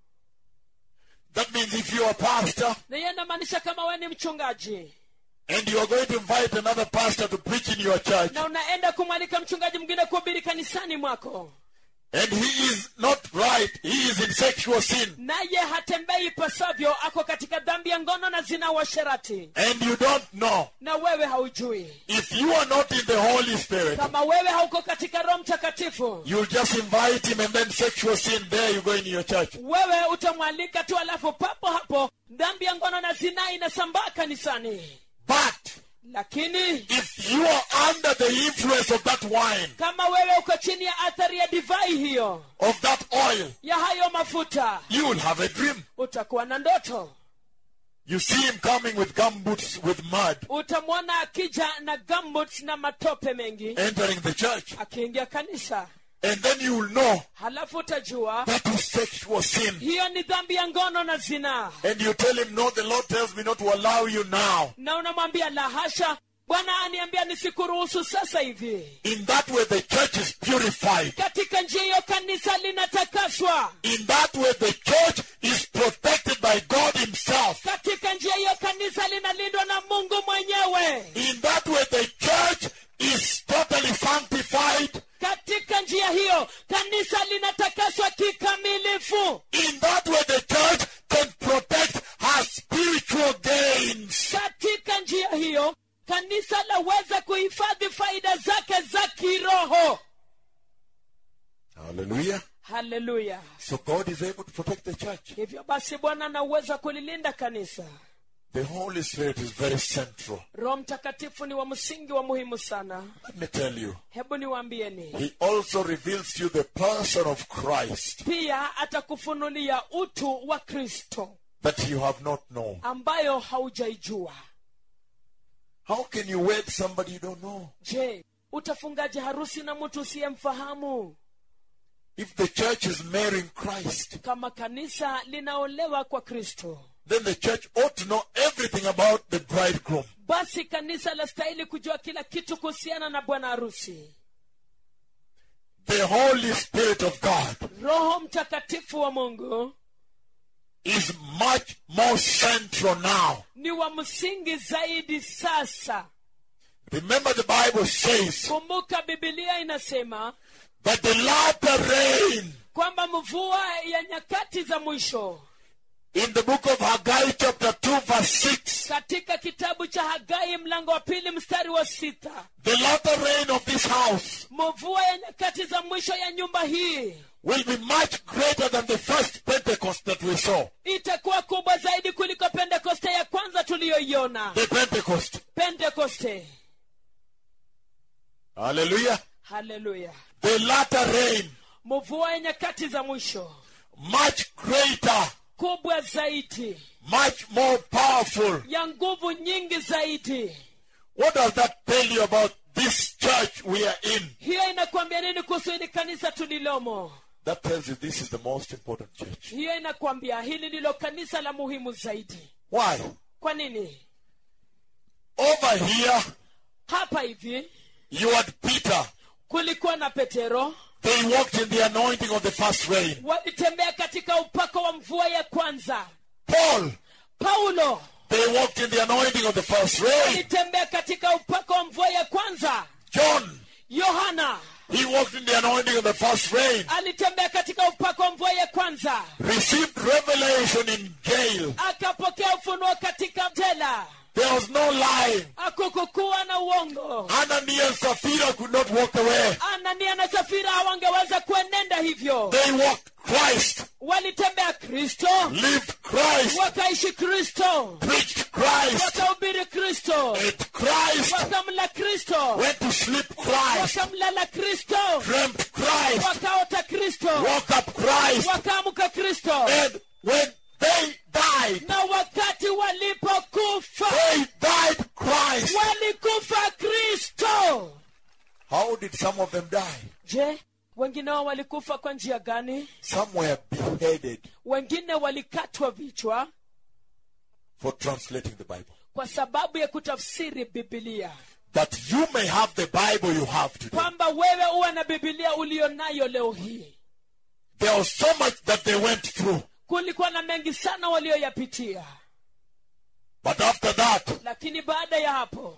[SPEAKER 2] That means if you're a pastor
[SPEAKER 3] na hiyo inamaanisha kama we ni mchungaji
[SPEAKER 2] and you are going to invite another pastor to preach in your church,
[SPEAKER 3] na unaenda kumwalika mchungaji mwingine kuhubiri kanisani mwako
[SPEAKER 2] and he is not right, he is in sexual sin,
[SPEAKER 3] naye hatembei ipasavyo ako katika dhambi ya ngono na zina washerati
[SPEAKER 2] and you don't know,
[SPEAKER 3] na wewe haujui
[SPEAKER 2] if you are not in the Holy Spirit,
[SPEAKER 3] kama wewe hauko katika roho mtakatifu
[SPEAKER 2] you'll just invite him and then sexual sin, there you go in your church.
[SPEAKER 3] wewe utamwalika tu alafu papo hapo dhambi ya ngono na zinaa inasambaa kanisani
[SPEAKER 2] But
[SPEAKER 3] lakini
[SPEAKER 2] if you are under the influence of that wine,
[SPEAKER 3] kama wewe uko chini ya athari ya divai hiyo
[SPEAKER 2] of that oil,
[SPEAKER 3] ya hayo mafuta
[SPEAKER 2] you will have a dream.
[SPEAKER 3] utakuwa na ndoto
[SPEAKER 2] You see him coming with gumboots with mud,
[SPEAKER 3] utamwona akija na gumboots na matope mengi
[SPEAKER 2] entering the church.
[SPEAKER 3] akiingia kanisa
[SPEAKER 2] And then you will know
[SPEAKER 3] halafu utajua
[SPEAKER 2] that is sexual sin.
[SPEAKER 3] hiyo ni dhambi ya ngono na zinaa
[SPEAKER 2] And you tell him, No, the Lord tells me not to allow you now.
[SPEAKER 3] na unamwambia la hasha bwana aniambia nisikuruhusu sasa hivi
[SPEAKER 2] In that way, the church is purified.
[SPEAKER 3] katika njia hiyo kanisa linatakaswa
[SPEAKER 2] In that way, the church is protected by God Himself.
[SPEAKER 3] katika njia hiyo kanisa linalindwa na mungu mwenyewe
[SPEAKER 2] In that way, the church is totally sanctified.
[SPEAKER 3] katika njia hiyo kanisa linatakaswa kikamilifu
[SPEAKER 2] In that way, the church can protect her spiritual gains.
[SPEAKER 3] katika njia hiyo kanisa laweza kuhifadhi faida zake za kiroho
[SPEAKER 2] Hallelujah.
[SPEAKER 3] haleluya
[SPEAKER 2] So God is able to protect the church.
[SPEAKER 3] hivyo basi bwana ana uwezo wa kulilinda kanisa
[SPEAKER 2] The Holy Spirit is very central.
[SPEAKER 3] roho mtakatifu ni wa msingi wa muhimu sana
[SPEAKER 2] Let me tell you.
[SPEAKER 3] hebu niwaambieni
[SPEAKER 2] He also reveals to you the person of Christ
[SPEAKER 3] pia atakufunulia utu wa kristo
[SPEAKER 2] that you have not known.
[SPEAKER 3] ambayo haujaijua
[SPEAKER 2] How can you wed somebody you don't know?
[SPEAKER 3] je utafungaje harusi na mtu usiyemfahamu
[SPEAKER 2] If the church is marrying Christ,
[SPEAKER 3] kama kanisa linaolewa kwa kristo
[SPEAKER 2] then the church ought to know everything about the bridegroom.
[SPEAKER 3] basi kanisa lastahili kujua kila kitu kuhusiana na bwana harusi
[SPEAKER 2] The Holy Spirit of God
[SPEAKER 3] roho mtakatifu wa mungu
[SPEAKER 2] is much more central now.
[SPEAKER 3] ni wa msingi zaidi sasa
[SPEAKER 2] Remember the Bible says
[SPEAKER 3] kumbuka bibilia inasema
[SPEAKER 2] that the latter rain
[SPEAKER 3] kwamba mvua ya nyakati za mwisho
[SPEAKER 2] in the book of Haggai chapter 2 verse 6,
[SPEAKER 3] katika kitabu cha hagai mlango wa pili mstari wa sita
[SPEAKER 2] the latter rain of this house
[SPEAKER 3] mvua ya nyakati za mwisho ya nyumba hii
[SPEAKER 2] will be much greater than the first Pentecost that we saw.
[SPEAKER 3] itakuwa kubwa zaidi kuliko pentekoste ya kwanza tuliyoiona
[SPEAKER 2] The Pentecost.
[SPEAKER 3] pentekoste
[SPEAKER 2] Hallelujah.
[SPEAKER 3] haleluya
[SPEAKER 2] The latter rain,
[SPEAKER 3] mvua ya nyakati za mwisho
[SPEAKER 2] much greater,
[SPEAKER 3] kubwa zaidi
[SPEAKER 2] much more powerful.
[SPEAKER 3] ya nguvu nyingi zaidi
[SPEAKER 2] What does that tell you about this church we are in?
[SPEAKER 3] hiyo inakuambia nini kuhusu hili kanisa tulilomo
[SPEAKER 2] That tells you this is the most important church.
[SPEAKER 3] hiyo inakuambia hili ndilo kanisa la muhimu zaidi
[SPEAKER 2] Why?
[SPEAKER 3] kwa nini
[SPEAKER 2] Over here,
[SPEAKER 3] hapa hivi
[SPEAKER 2] you had Peter.
[SPEAKER 3] kulikuwa na petero
[SPEAKER 2] They walked in the anointing of the first rain.
[SPEAKER 3] walitembea katika upako wa mvua ya kwanza
[SPEAKER 2] Paul,
[SPEAKER 3] paulo
[SPEAKER 2] they walked in the anointing of the first rain.
[SPEAKER 3] alitembea katika upako wa mvua ya kwanza
[SPEAKER 2] John,
[SPEAKER 3] yohana
[SPEAKER 2] he walked in the anointing of the first rain.
[SPEAKER 3] alitembea katika upako wa mvua ya kwanza
[SPEAKER 2] Received revelation in jail.
[SPEAKER 3] akapokea ufunuo katika jela
[SPEAKER 2] There was no lying.
[SPEAKER 3] akukukuwa na uongo
[SPEAKER 2] Ananias and Sapphira could not walk away.
[SPEAKER 3] anania na safira hawangeweza kuenenda hivyo
[SPEAKER 2] They walked Christ,
[SPEAKER 3] walitembea kristo
[SPEAKER 2] lived Christ,
[SPEAKER 3] wakaishi kristo
[SPEAKER 2] preached Christ,
[SPEAKER 3] wakahubiri kristo
[SPEAKER 2] ate Christ,
[SPEAKER 3] wakamla kristo
[SPEAKER 2] went to sleep Christ,
[SPEAKER 3] wakamlala kristo
[SPEAKER 2] dreamt Christ,
[SPEAKER 3] wakaota kristo
[SPEAKER 2] woke up Christ,
[SPEAKER 3] wakaamka kristo
[SPEAKER 2] and when they died,
[SPEAKER 3] na wakati walipokufa
[SPEAKER 2] they died Christ.
[SPEAKER 3] walikufa kristo
[SPEAKER 2] How did some of them die?
[SPEAKER 3] je wengine wao walikufa kwa njia gani
[SPEAKER 2] Some were beheaded
[SPEAKER 3] wengine walikatwa vichwa
[SPEAKER 2] for translating the Bible.
[SPEAKER 3] kwa sababu ya kutafsiri bibilia
[SPEAKER 2] That you may have the Bible you have today.
[SPEAKER 3] kwamba wewe uwe na bibilia ulionayo leo hii
[SPEAKER 2] There was so much that they went through.
[SPEAKER 3] kulikuwa na mengi sana walioyapitia
[SPEAKER 2] But after that,
[SPEAKER 3] lakini baada ya hapo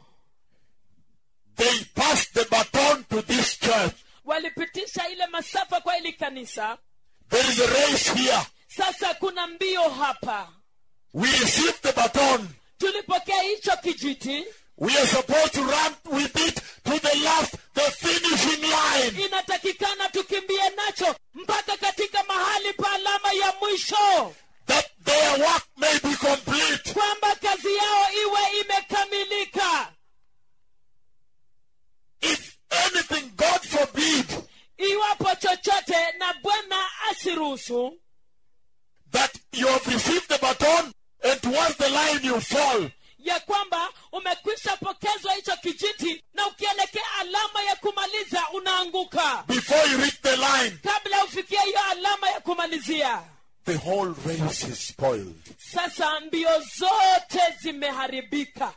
[SPEAKER 2] they passed the baton to this church.
[SPEAKER 3] walipitisha ile masafa kwa ili kanisa
[SPEAKER 2] There is a race here.
[SPEAKER 3] sasa kuna mbio hapa
[SPEAKER 2] We received the baton.
[SPEAKER 3] tulipokea hicho kijiti
[SPEAKER 2] We are supposed to run with it to the last, the finishing line.
[SPEAKER 3] inatakikana tukimbie nacho mpaka katika mahali pa alama ya mwisho
[SPEAKER 2] That their work may be complete.
[SPEAKER 3] kwamba kazi yao iwe imekamilika
[SPEAKER 2] If anything, God forbid,
[SPEAKER 3] iwapo chochote na bwana asiruhusu
[SPEAKER 2] that you have received the baton and towards the line you fall.
[SPEAKER 3] ya kwamba umekwisha pokezwa hicho kijiti na ukielekea alama ya kumaliza unaanguka
[SPEAKER 2] Before you reach the line,
[SPEAKER 3] kabla ufikie hiyo alama ya kumalizia
[SPEAKER 2] the whole race is spoiled.
[SPEAKER 3] sasa mbio zote zimeharibika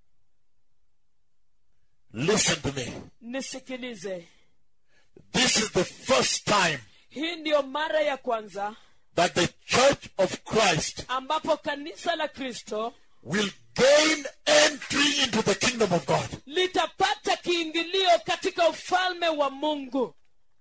[SPEAKER 2] Listen to me.
[SPEAKER 3] nisikilize
[SPEAKER 2] This is the first time
[SPEAKER 3] hii ndiyo mara ya kwanza
[SPEAKER 2] that the church of Christ
[SPEAKER 3] ambapo kanisa la kristo
[SPEAKER 2] will gain entry into the kingdom of God.
[SPEAKER 3] litapata kiingilio katika ufalme wa mungu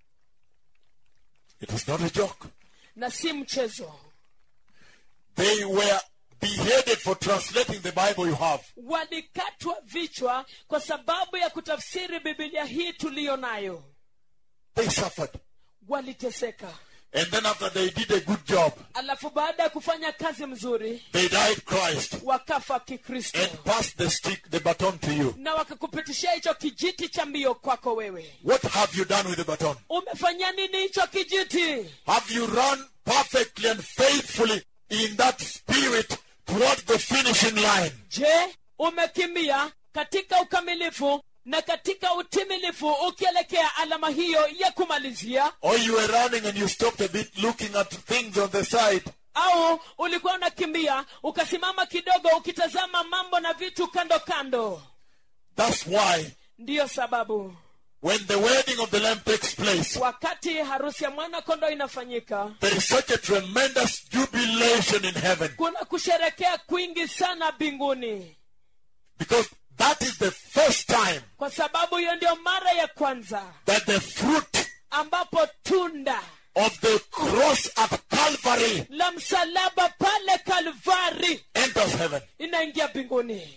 [SPEAKER 2] It is not a joke.
[SPEAKER 3] na si mchezo
[SPEAKER 2] They were beheaded for translating the Bible you have.
[SPEAKER 3] walikatwa vichwa kwa sababu ya kutafsiri bibilia hii tuliyo nayo
[SPEAKER 2] They suffered.
[SPEAKER 3] waliteseka
[SPEAKER 2] And then after they did a good job,
[SPEAKER 3] alafu baada ya kufanya kazi mzuri
[SPEAKER 2] they died Christ
[SPEAKER 3] wakafa kikristo
[SPEAKER 2] and passed the stick, the baton to you.
[SPEAKER 3] na wakakupitishia hicho kijiti cha mbio kwako wewe
[SPEAKER 2] What have you done with the baton?
[SPEAKER 3] umefanya nini hicho kijiti
[SPEAKER 2] Have you run perfectly and faithfully in that spirit towards the finishing line?
[SPEAKER 3] je umekimbia katika ukamilifu na katika utimilifu ukielekea alama hiyo ya kumalizia
[SPEAKER 2] Or you were running and you stopped a bit looking at things on the side?
[SPEAKER 3] au ulikuwa unakimbia ukasimama kidogo ukitazama mambo na vitu kando kando
[SPEAKER 2] That's why
[SPEAKER 3] ndiyo sababu
[SPEAKER 2] when the wedding of the Lamb takes place,
[SPEAKER 3] wakati harusi ya mwana kondoo inafanyika
[SPEAKER 2] there is such a tremendous jubilation in heaven
[SPEAKER 3] kuna kusherekea kwingi sana mbinguni
[SPEAKER 2] because that is the first time
[SPEAKER 3] kwa sababu hiyo ndio mara ya kwanza
[SPEAKER 2] that the fruit
[SPEAKER 3] ambapo tunda
[SPEAKER 2] of the cross at Calvary
[SPEAKER 3] la msalaba pale kalvari
[SPEAKER 2] enters heaven.
[SPEAKER 3] inaingia mbinguni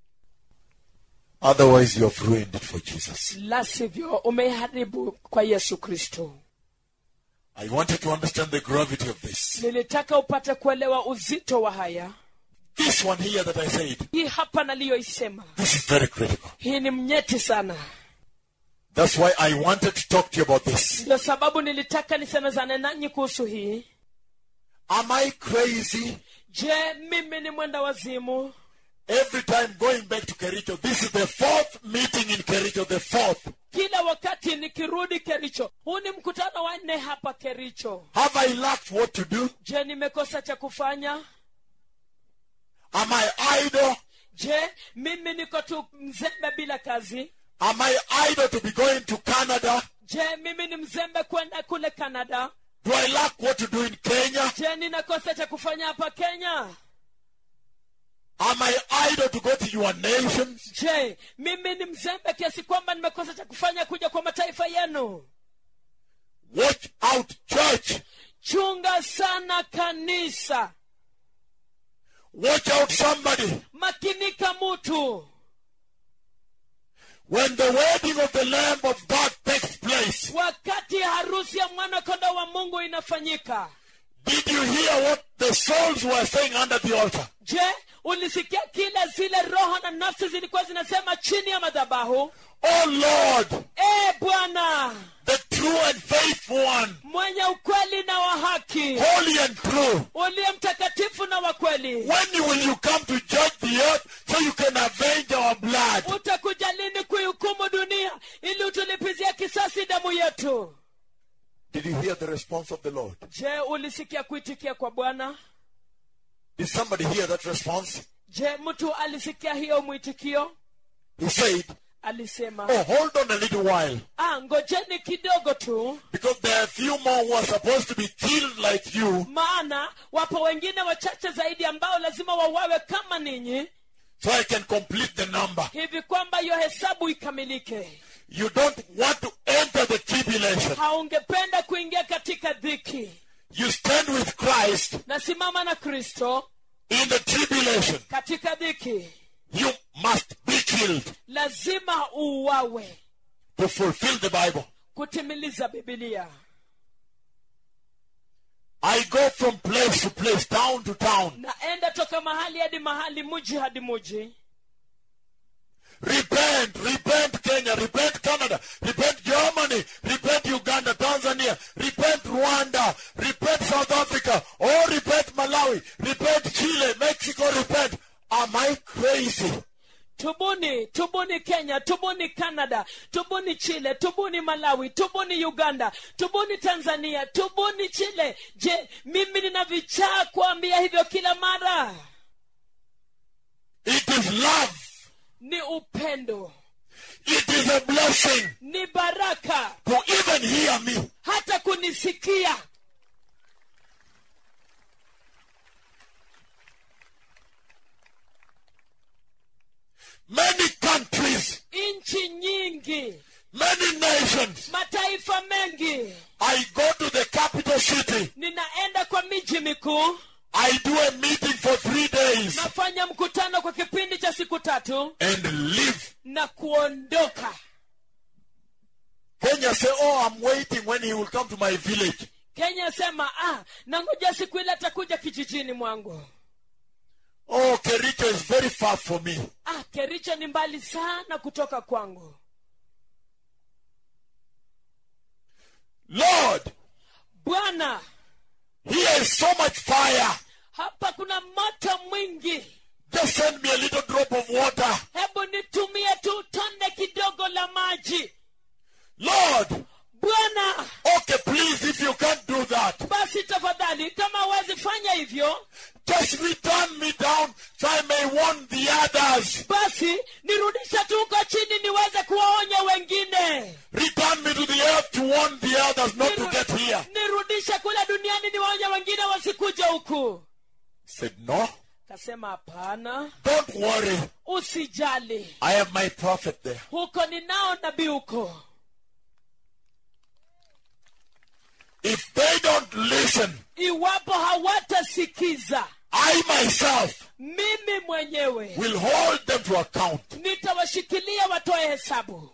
[SPEAKER 2] Otherwise, you have ruined it for Jesus.
[SPEAKER 3] la sivyo umeharibu kwa yesu kristo
[SPEAKER 2] I wanted to understand the gravity of this.
[SPEAKER 3] nilitaka upate kuelewa uzito wa haya
[SPEAKER 2] This one here that I said,
[SPEAKER 3] hii hapa naliyoisema
[SPEAKER 2] this is very critical.
[SPEAKER 3] hii ni mnyeti sana
[SPEAKER 2] That's why I wanted to talk to you about this.
[SPEAKER 3] ndio sababu nilitaka nisemezane nanyi kuhusu hii
[SPEAKER 2] Am I crazy?
[SPEAKER 3] je mimi ni mwenda wazimu
[SPEAKER 2] Every time going back to Kericho, this is the fourth meeting in Kericho, the fourth.
[SPEAKER 3] kila wakati nikirudi kericho huu ni mkutano wa nne hapa kericho
[SPEAKER 2] Have I lacked what to do?
[SPEAKER 3] je nimekosa cha kufanya
[SPEAKER 2] Am I idle?
[SPEAKER 3] je mimi niko tu mzembe bila kazi
[SPEAKER 2] Am I idle to be going to Canada?
[SPEAKER 3] je mimi ni mzembe kwenda kule canada
[SPEAKER 2] Do I lack what to do in Kenya?
[SPEAKER 3] je ninakosa cha kufanya hapa kenya
[SPEAKER 2] Am I idle to go to your nations?
[SPEAKER 3] je mimi ni mzembe kiasi kwamba nimekosa cha kufanya kuja kwa mataifa yenu
[SPEAKER 2] Watch out, church.
[SPEAKER 3] chunga sana kanisa
[SPEAKER 2] Watch out, somebody.
[SPEAKER 3] makinika mutu
[SPEAKER 2] When the wedding of the Lamb of God takes place,
[SPEAKER 3] wakati harusi ya mwana kondoo wa mungu inafanyika
[SPEAKER 2] did you hear what the souls were saying under the altar?
[SPEAKER 3] je ulisikia kile zile roho na nafsi zilikuwa zinasema chini ya madhabahu
[SPEAKER 2] Oh Lord,
[SPEAKER 3] e bwana
[SPEAKER 2] the true and faithful one,
[SPEAKER 3] mwenye ukweli na wa haki
[SPEAKER 2] holy and true.
[SPEAKER 3] uliye mtakatifu na wa kweli
[SPEAKER 2] When will you come to judge the earth so you can avenge our blood?
[SPEAKER 3] utakuja lini kuihukumu dunia ili utulipizie kisasi damu yetu
[SPEAKER 2] Did you hear the response of the Lord?
[SPEAKER 3] je ulisikia kuitikia kwa bwana
[SPEAKER 2] Did somebody hear that response?
[SPEAKER 3] je mtu alisikia hiyo mwitikio
[SPEAKER 2] He said,
[SPEAKER 3] alisema
[SPEAKER 2] Oh, hold on a little while.
[SPEAKER 3] ah, ngojeni kidogo tu
[SPEAKER 2] Because there are a few more who are supposed to be killed like you.
[SPEAKER 3] maana wapo wengine wachache zaidi ambao lazima wawawe kama ninyi
[SPEAKER 2] So I can complete the number.
[SPEAKER 3] hivi kwamba hiyo hesabu ikamilike
[SPEAKER 2] You don't want to enter the tribulation.
[SPEAKER 3] haungependa kuingia katika dhiki
[SPEAKER 2] You stand with Christ
[SPEAKER 3] nasimama na kristo
[SPEAKER 2] in the tribulation.
[SPEAKER 3] katika dhiki
[SPEAKER 2] You must be killed
[SPEAKER 3] lazima uuawe
[SPEAKER 2] to fulfill the Bible.
[SPEAKER 3] kutimiliza bibilia
[SPEAKER 2] I go from place to place, town to town,
[SPEAKER 3] naenda toka mahali hadi mahali muji hadi muji
[SPEAKER 2] Repent, repent Kenya, repent Canada, repent Germany, repent Uganda, Tanzania, repent Rwanda, repent South Africa, or repent Malawi, repent Chile, Mexico, repent. Am I crazy?
[SPEAKER 3] tubuni tubuni kenya tubuni canada tubuni chile tubuni malawi tubuni uganda tubuni tanzania tubuni chile je mimi nina vichaa kuambia hivyo kila mara
[SPEAKER 2] It is love.
[SPEAKER 3] ni upendo
[SPEAKER 2] It is a blessing
[SPEAKER 3] ni baraka
[SPEAKER 2] to even hear me.
[SPEAKER 3] hata kunisikia
[SPEAKER 2] Many countries,
[SPEAKER 3] nchi nyingi
[SPEAKER 2] many nations.
[SPEAKER 3] mataifa mengi
[SPEAKER 2] I go to the capital city.
[SPEAKER 3] ninaenda kwa miji mikuu
[SPEAKER 2] I do a meeting for three days
[SPEAKER 3] nafanya mkutano kwa kipindi cha siku tatu
[SPEAKER 2] and leave.
[SPEAKER 3] na kuondoka
[SPEAKER 2] Kenya say, oh, I'm waiting when he will come to my village.
[SPEAKER 3] kenya sema ah, nangoja siku ile atakuja kijijini mwangu
[SPEAKER 2] Oh, Kericho is very far from me.
[SPEAKER 3] ah, kericho ni mbali sana kutoka kwangu
[SPEAKER 2] Lord,
[SPEAKER 3] bwana
[SPEAKER 2] here is so much fire.
[SPEAKER 3] hapa kuna moto mwingi
[SPEAKER 2] Just send me a little drop of water.
[SPEAKER 3] hebu nitumie tu tonde kidogo la maji
[SPEAKER 2] Lord,
[SPEAKER 3] bwana
[SPEAKER 2] okay, please, if you can't do that,
[SPEAKER 3] basi tafadhali kama huwezi fanya hivyo
[SPEAKER 2] just return me down so I may warn the others.
[SPEAKER 3] basi nirudisha tu huko chini niweze kuwaonya wengine
[SPEAKER 2] Return me to the earth to warn the others not to
[SPEAKER 3] Niru-
[SPEAKER 2] get here.
[SPEAKER 3] nirudishe kule duniani niwaonya wengine wasikuja huku
[SPEAKER 2] Said, no,
[SPEAKER 3] kasema hapana
[SPEAKER 2] don't worry.
[SPEAKER 3] usijali
[SPEAKER 2] I have my prophet there.
[SPEAKER 3] huko ninao nabii huko
[SPEAKER 2] If they don't listen,
[SPEAKER 3] iwapo hawatasikiza
[SPEAKER 2] I myself
[SPEAKER 3] mimi mwenyewe
[SPEAKER 2] will hold them to account.
[SPEAKER 3] nitawashikilia watoe hesabu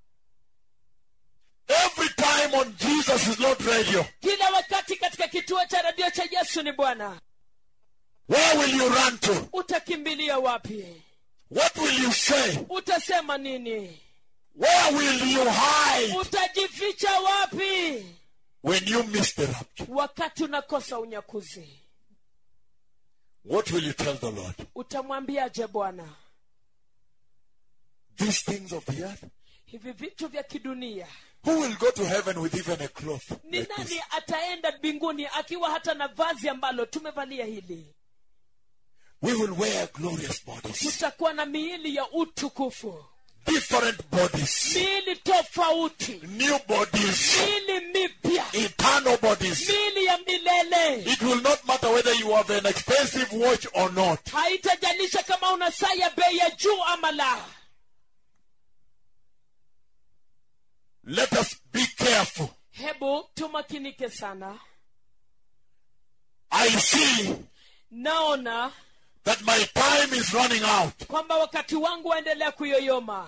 [SPEAKER 2] Every time on Jesus is Lord Radio,
[SPEAKER 3] kila wakati katika kituo cha redio cha yesu ni bwana
[SPEAKER 2] where will you run to?
[SPEAKER 3] utakimbilia wapi
[SPEAKER 2] What will you say?
[SPEAKER 3] utasema nini
[SPEAKER 2] Where will you hide
[SPEAKER 3] utajificha wapi
[SPEAKER 2] when you miss the rapture?
[SPEAKER 3] wakati unakosa unyakuzi
[SPEAKER 2] What will you tell the Lord?
[SPEAKER 3] utamwambiaje bwana
[SPEAKER 2] These things of the earth?
[SPEAKER 3] hivi vitu vya kidunia
[SPEAKER 2] Who will go to heaven with even a cloth
[SPEAKER 3] ni
[SPEAKER 2] like
[SPEAKER 3] nani
[SPEAKER 2] this?
[SPEAKER 3] ataenda mbinguni akiwa hata na vazi ambalo tumevalia hili
[SPEAKER 2] We will wear glorious bodies,
[SPEAKER 3] tutakuwa na miili ya utukufu
[SPEAKER 2] different bodies,
[SPEAKER 3] miili tofauti
[SPEAKER 2] new bodies,
[SPEAKER 3] miili mipya
[SPEAKER 2] eternal bodies.
[SPEAKER 3] miili ya milele
[SPEAKER 2] It will not matter whether you have an expensive watch or not.
[SPEAKER 3] haitajalisha kama una saa ya bei ya juu ama la
[SPEAKER 2] Let us be careful.
[SPEAKER 3] hebu tumakinike sana
[SPEAKER 2] I see
[SPEAKER 3] naona
[SPEAKER 2] that my time is running out.
[SPEAKER 3] kwamba wakati wangu waendelea kuyoyoma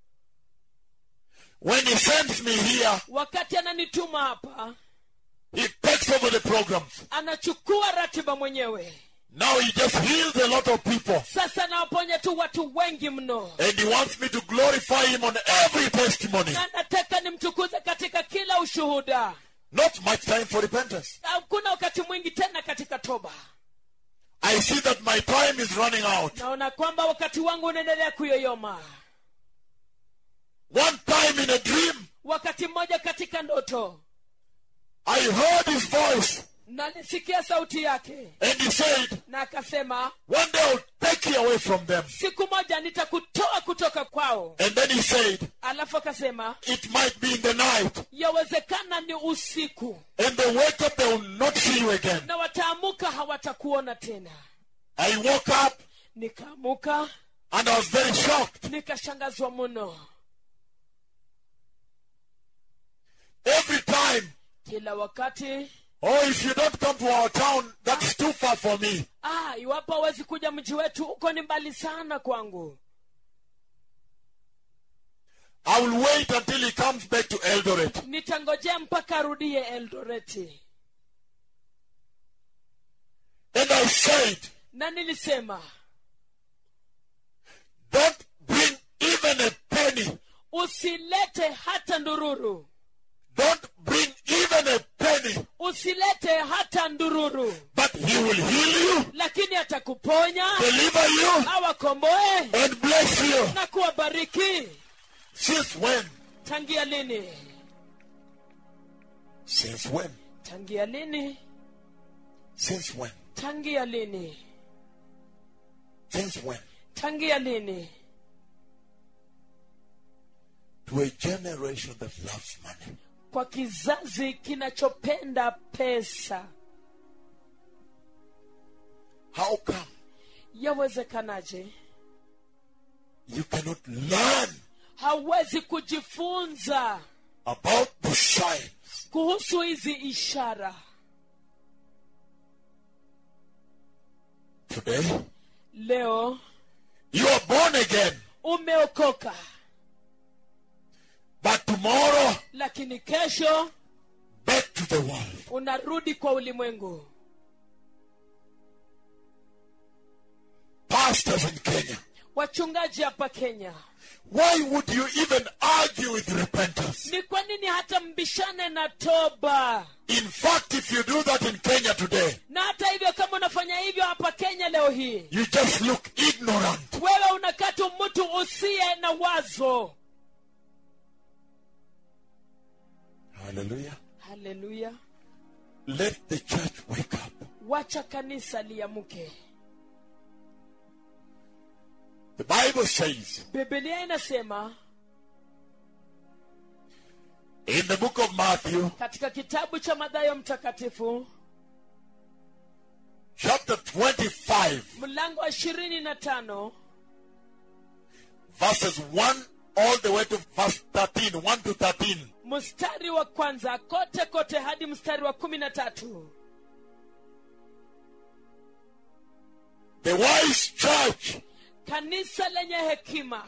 [SPEAKER 2] When he sends me here,
[SPEAKER 3] wakati ananituma hapa
[SPEAKER 2] he takes over the programs.
[SPEAKER 3] anachukua ratiba mwenyewe
[SPEAKER 2] Now he just heals a lot of people.
[SPEAKER 3] sasa nawaponya tu watu wengi mno
[SPEAKER 2] And he wants me to glorify him on every testimony.
[SPEAKER 3] na nataka nimtukuze katika kila ushuhuda
[SPEAKER 2] Not much time for repentance.
[SPEAKER 3] hakuna wakati mwingi tena katika toba
[SPEAKER 2] I see that my time is running out.
[SPEAKER 3] naona kwamba wakati wangu unaendelea kuyoyoma
[SPEAKER 2] One time in a dream,
[SPEAKER 3] wakati mmoja katika ndoto
[SPEAKER 2] I heard his voice
[SPEAKER 3] nalisikia sauti yake
[SPEAKER 2] and he said,
[SPEAKER 3] na akasema
[SPEAKER 2] One day I'll take you away from them.
[SPEAKER 3] siku moja nitakutoa kutoka kwao
[SPEAKER 2] And then he said,
[SPEAKER 3] alafu akasema
[SPEAKER 2] It might be in the night.
[SPEAKER 3] yawezekana ni usiku
[SPEAKER 2] And they wake up, they will not see you again.
[SPEAKER 3] na wataamuka hawatakuona tena
[SPEAKER 2] I woke up
[SPEAKER 3] nikaamuka
[SPEAKER 2] and I was very shocked.
[SPEAKER 3] nikashangazwa mno
[SPEAKER 2] Every time,
[SPEAKER 3] kila wakati
[SPEAKER 2] oh, if you don't come to our town, that's too far for me.
[SPEAKER 3] ah, iwapo hawezi kuja mji wetu huko ni mbali sana kwangu
[SPEAKER 2] I will wait until he comes back to Eldoret.
[SPEAKER 3] nitangojea mpaka arudie eldoreti
[SPEAKER 2] And I said,
[SPEAKER 3] na nilisema
[SPEAKER 2] Don't bring even a penny.
[SPEAKER 3] usilete hata ndururu
[SPEAKER 2] Don't bring even a penny.
[SPEAKER 3] usilete hata ndururu
[SPEAKER 2] But he will heal you,
[SPEAKER 3] lakini atakuponya
[SPEAKER 2] deliver you,
[SPEAKER 3] awakomboe
[SPEAKER 2] and bless you.
[SPEAKER 3] na kuwabariki
[SPEAKER 2] Since when?
[SPEAKER 3] tangia lini
[SPEAKER 2] Since when?
[SPEAKER 3] tangia lini
[SPEAKER 2] Since when?
[SPEAKER 3] tangia lini
[SPEAKER 2] Since when?
[SPEAKER 3] tangia lini
[SPEAKER 2] To a generation that loves money.
[SPEAKER 3] kwa kizazi kinachopenda pesa
[SPEAKER 2] How come
[SPEAKER 3] yawezekanaje
[SPEAKER 2] you cannot learn
[SPEAKER 3] hawezi kujifunza
[SPEAKER 2] about the signs?
[SPEAKER 3] kuhusu hizi ishara
[SPEAKER 2] Today,
[SPEAKER 3] leo
[SPEAKER 2] you are born again,
[SPEAKER 3] umeokoka
[SPEAKER 2] but tomorrow,
[SPEAKER 3] lakini kesho
[SPEAKER 2] back to the world.
[SPEAKER 3] unarudi kwa ulimwengu
[SPEAKER 2] Pastors in Kenya,
[SPEAKER 3] wachungaji hapa kenya
[SPEAKER 2] why would you even argue with repentance?
[SPEAKER 3] ni kwa nini hata mbishane na toba
[SPEAKER 2] In fact, if you do that in Kenya today,
[SPEAKER 3] na hata hivyo kama unafanya hivyo hapa kenya leo hii
[SPEAKER 2] you just look ignorant.
[SPEAKER 3] wewe unakaa tu mtu usiye na wazo
[SPEAKER 2] Hallelujah.
[SPEAKER 3] haleluya
[SPEAKER 2] Let the church wake up.
[SPEAKER 3] wacha kanisa liamuke
[SPEAKER 2] The Bible says
[SPEAKER 3] bibilia inasema
[SPEAKER 2] in the book of Matthew,
[SPEAKER 3] katika kitabu cha madhayo mtakatifu
[SPEAKER 2] chapter 25,
[SPEAKER 3] mlango wa ishirini na tano
[SPEAKER 2] verses 1 all the way to verse 13, 1 to 13.
[SPEAKER 3] mstari wa kwanza kote kote hadi mstari wa kumi na tatu
[SPEAKER 2] The wise church
[SPEAKER 3] kanisa lenye hekima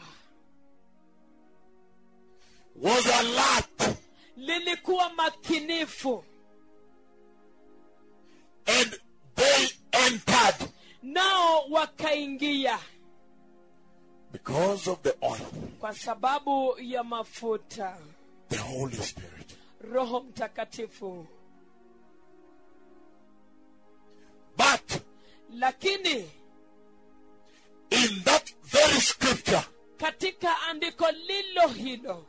[SPEAKER 2] was alert
[SPEAKER 3] lilikuwa makinifu
[SPEAKER 2] and they entered
[SPEAKER 3] nao wakaingia
[SPEAKER 2] because of the oil,
[SPEAKER 3] kwa sababu ya mafuta
[SPEAKER 2] the Holy Spirit.
[SPEAKER 3] roho mtakatifu
[SPEAKER 2] But
[SPEAKER 3] lakini
[SPEAKER 2] in that very scripture
[SPEAKER 3] katika andiko lilo hilo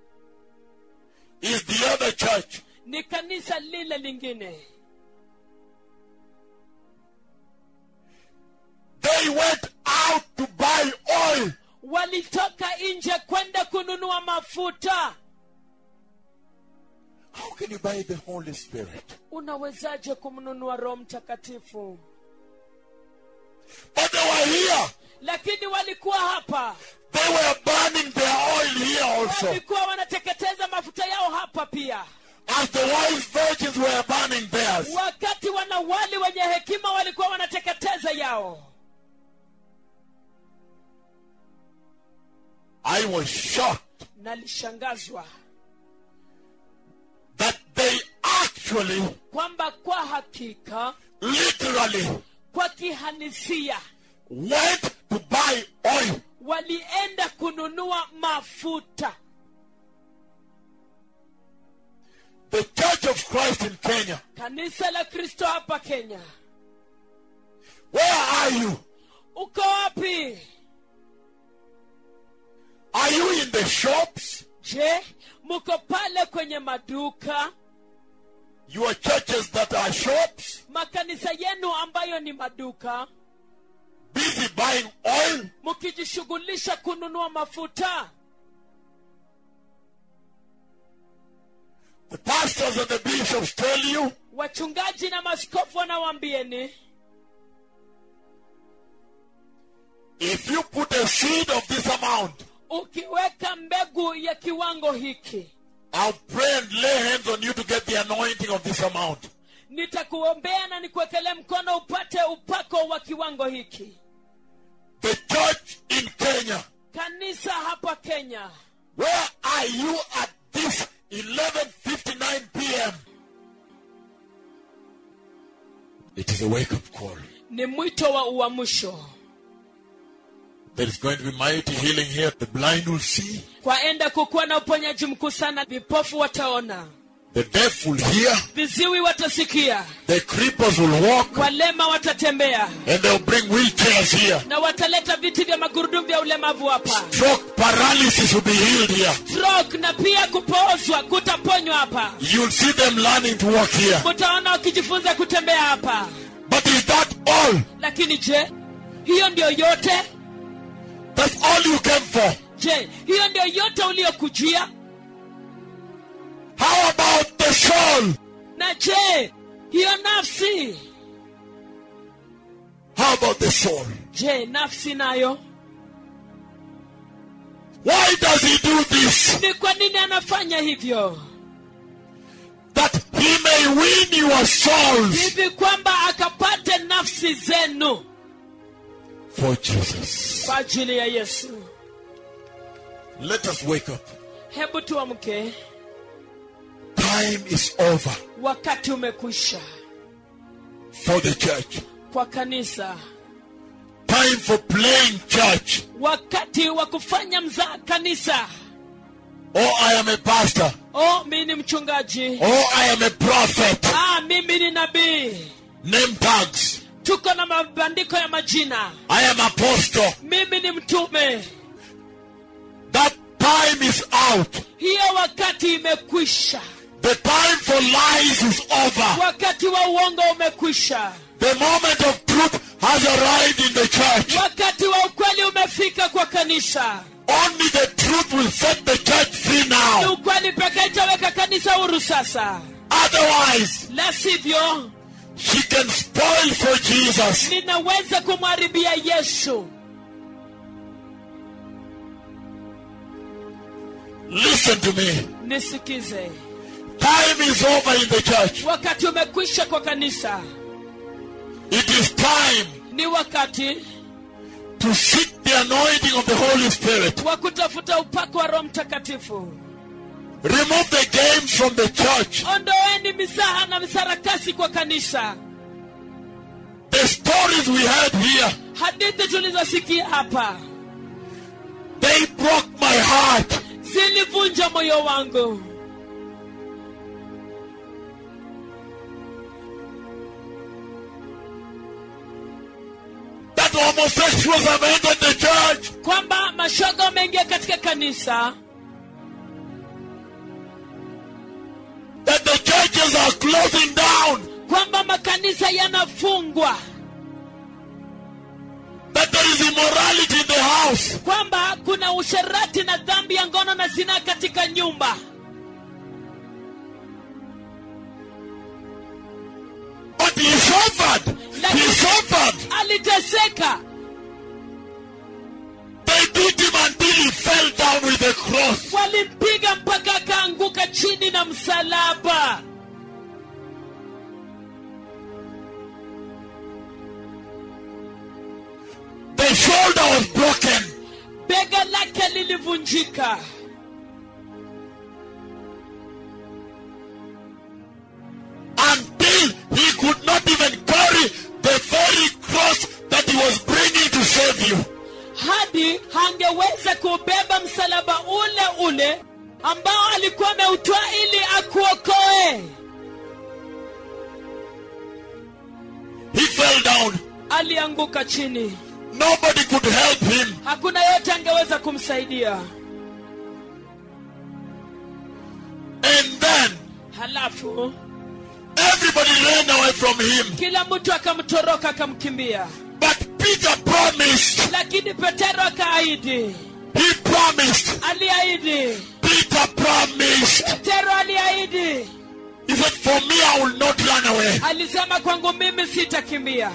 [SPEAKER 2] is the other church
[SPEAKER 3] ni kanisa lile lingine
[SPEAKER 2] they went out to buy oil.
[SPEAKER 3] walitoka nje kwenda kununua mafuta
[SPEAKER 2] How can you buy the Holy Spirit?
[SPEAKER 3] unawezaje kumnunua roho mtakatifu
[SPEAKER 2] But they were here.
[SPEAKER 3] lakini walikuwa hapa
[SPEAKER 2] They were burning their oil here also.
[SPEAKER 3] walikuwa wanateketeza mafuta yao hapa pia
[SPEAKER 2] As the wise virgins were burning theirs.
[SPEAKER 3] wakati wanawali wenye hekima walikuwa wanateketeza yao
[SPEAKER 2] I was shocked
[SPEAKER 3] nalishangazwa
[SPEAKER 2] that they actually,
[SPEAKER 3] kwamba kwa hakika
[SPEAKER 2] literally,
[SPEAKER 3] kwa kihalisia
[SPEAKER 2] went to buy oil.
[SPEAKER 3] walienda kununua mafuta
[SPEAKER 2] The Church of Christ in Kenya.
[SPEAKER 3] kanisa la kristo hapa kenya
[SPEAKER 2] Where are you?
[SPEAKER 3] uko wapi
[SPEAKER 2] Are you in the shops?
[SPEAKER 3] je mko pale kwenye maduka
[SPEAKER 2] Your churches that are shops?
[SPEAKER 3] makanisa yenu ambayo ni maduka
[SPEAKER 2] Busy buying oil?
[SPEAKER 3] mkijishughulisha kununua mafuta
[SPEAKER 2] The pastors and the bishops tell you
[SPEAKER 3] wachungaji na maskofu wanawambieni
[SPEAKER 2] if you put a seed of this amount,
[SPEAKER 3] ukiweka mbegu ya kiwango hiki
[SPEAKER 2] I'll pray and lay hands on you to get the anointing of this amount.
[SPEAKER 3] nitakuombea na nikuwekelee mkono upate upako wa kiwango hiki
[SPEAKER 2] The church in Kenya.
[SPEAKER 3] kanisa hapa kenya
[SPEAKER 2] Where are you at this 11:59 p.m.? It is a wake-up call.
[SPEAKER 3] ni mwito wa uamsho
[SPEAKER 2] There is going to be mighty healing here. The blind will see,
[SPEAKER 3] kwaenda kukuwa na uponyaji mkuu sana vipofu wataona
[SPEAKER 2] the deaf will hear,
[SPEAKER 3] viziwi watasikia
[SPEAKER 2] the creepers will walk,
[SPEAKER 3] walema watatembea
[SPEAKER 2] and they'll bring wheelchairs here.
[SPEAKER 3] na wataleta viti vya magurudumu vya ulemavu hapa
[SPEAKER 2] Stroke paralysis will be healed here.
[SPEAKER 3] stroke na pia kupoozwa kutaponywa hapa
[SPEAKER 2] You'll see them learning to walk here.
[SPEAKER 3] mutaona wakijifunza kutembea hapa
[SPEAKER 2] But is that all?
[SPEAKER 3] lakini je hiyo ndio yote
[SPEAKER 2] That's all you came for.
[SPEAKER 3] je hiyo ndio yote uliyokujia
[SPEAKER 2] How about the soul?
[SPEAKER 3] na je hiyo nafsi
[SPEAKER 2] How about the soul?
[SPEAKER 3] je nafsi nayo
[SPEAKER 2] Why does he do this?
[SPEAKER 3] ni kwa nini anafanya hivyo
[SPEAKER 2] That he may win your souls
[SPEAKER 3] hivi kwamba akapate nafsi zenu
[SPEAKER 2] for Jesus.
[SPEAKER 3] kwa ajili ya yesu
[SPEAKER 2] Let us wake up.
[SPEAKER 3] hebu tuamke
[SPEAKER 2] time is over
[SPEAKER 3] wakati umekwisha
[SPEAKER 2] for the church.
[SPEAKER 3] kwa kanisa
[SPEAKER 2] Time for playing church.
[SPEAKER 3] wakati wa kufanya mzaa kanisa
[SPEAKER 2] Oh, I am a pastor.
[SPEAKER 3] oh mi ni mchungaji
[SPEAKER 2] Oh, I am a prophet.
[SPEAKER 3] ah, mimi ni nabii
[SPEAKER 2] Name tags.
[SPEAKER 3] tuko na mabandiko ya majina
[SPEAKER 2] I am apostle.
[SPEAKER 3] mimi ni mtume
[SPEAKER 2] That time is out.
[SPEAKER 3] hiyo wakati imekwisha
[SPEAKER 2] The time for lies is over.
[SPEAKER 3] wakati wa uongo umekwisha
[SPEAKER 2] The moment of truth has arrived in the church.
[SPEAKER 3] wakati wa ukweli umefika kwa kanisa
[SPEAKER 2] Only the truth will set the church free
[SPEAKER 3] ni
[SPEAKER 2] now.
[SPEAKER 3] ukweli pekee itaweka kanisa huru sasa
[SPEAKER 2] Otherwise,
[SPEAKER 3] la sivyo
[SPEAKER 2] she can spoil for Jesus.
[SPEAKER 3] ninaweza kumharibia yesu
[SPEAKER 2] Listen to me.
[SPEAKER 3] nisikize
[SPEAKER 2] Time is over in the church.
[SPEAKER 3] wakati umekwisha kwa kanisa
[SPEAKER 2] It is time
[SPEAKER 3] ni wakati
[SPEAKER 2] to seek the anointing of the Holy Spirit.
[SPEAKER 3] wa kutafuta upako wa roho mtakatifu
[SPEAKER 2] Remove the games from the church.
[SPEAKER 3] ondoeni misaha na misarakasi kwa kanisa
[SPEAKER 2] The stories we had here,
[SPEAKER 3] hadithi tulizosikia hapa
[SPEAKER 2] they broke my heart.
[SPEAKER 3] zilivunja moyo wangu
[SPEAKER 2] That homosexuals have entered the church.
[SPEAKER 3] kwamba mashoga wameingia katika kanisa
[SPEAKER 2] That the churches are closing down.
[SPEAKER 3] kwamba makanisa yanafungwa
[SPEAKER 2] That there is immorality in the house.
[SPEAKER 3] kwamba kuna usherati na dhambi ya ngono na zinaa katika nyumba
[SPEAKER 2] But he suffered. He suffered.
[SPEAKER 3] aliteseka
[SPEAKER 2] They beat him until he fell down with the cross.
[SPEAKER 3] walimpiga mpaka akaanguka chini na msalaba
[SPEAKER 2] The shoulder was broken.
[SPEAKER 3] bega lake lilivunjika
[SPEAKER 2] until he could not even carry the very cross that he was bringing to save you.
[SPEAKER 3] hadi hangeweza kubeba msalaba ule ule ambao alikuwa ameutwaa ili akuokoe
[SPEAKER 2] He fell down.
[SPEAKER 3] alianguka chini
[SPEAKER 2] Nobody could help him.
[SPEAKER 3] hakuna yote angeweza kumsaidia
[SPEAKER 2] And then
[SPEAKER 3] halafu
[SPEAKER 2] everybody ran away from him.
[SPEAKER 3] kila mtu akamtoroka akamkimbia
[SPEAKER 2] But Peter promised.
[SPEAKER 3] lakini petero akaahidi
[SPEAKER 2] He promised.
[SPEAKER 3] aliahidi
[SPEAKER 2] Peter promised.
[SPEAKER 3] petero aliahidi
[SPEAKER 2] He said, For me, I will not run away.
[SPEAKER 3] alisema kwangu mimi sitakimbia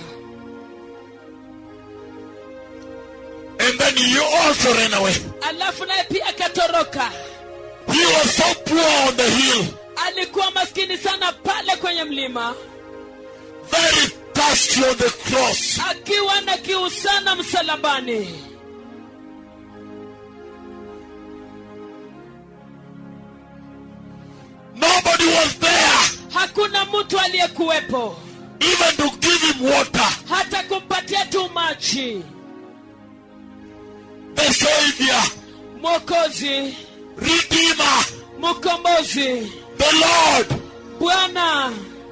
[SPEAKER 2] And then you also ran away.
[SPEAKER 3] alafu naye pia akatoroka
[SPEAKER 2] He was so poor on the hill,
[SPEAKER 3] alikuwa maskini sana pale kwenye mlima
[SPEAKER 2] very thirsty on the cross.
[SPEAKER 3] akiwa na kiu sana msalabani
[SPEAKER 2] Nobody was there
[SPEAKER 3] hakuna mtu aliyekuwepo
[SPEAKER 2] even to give him water.
[SPEAKER 3] hata kumpatia tu maji
[SPEAKER 2] The Savior,
[SPEAKER 3] mwokozi
[SPEAKER 2] Redeemer,
[SPEAKER 3] mkombozi
[SPEAKER 2] the Lord.
[SPEAKER 3] bwana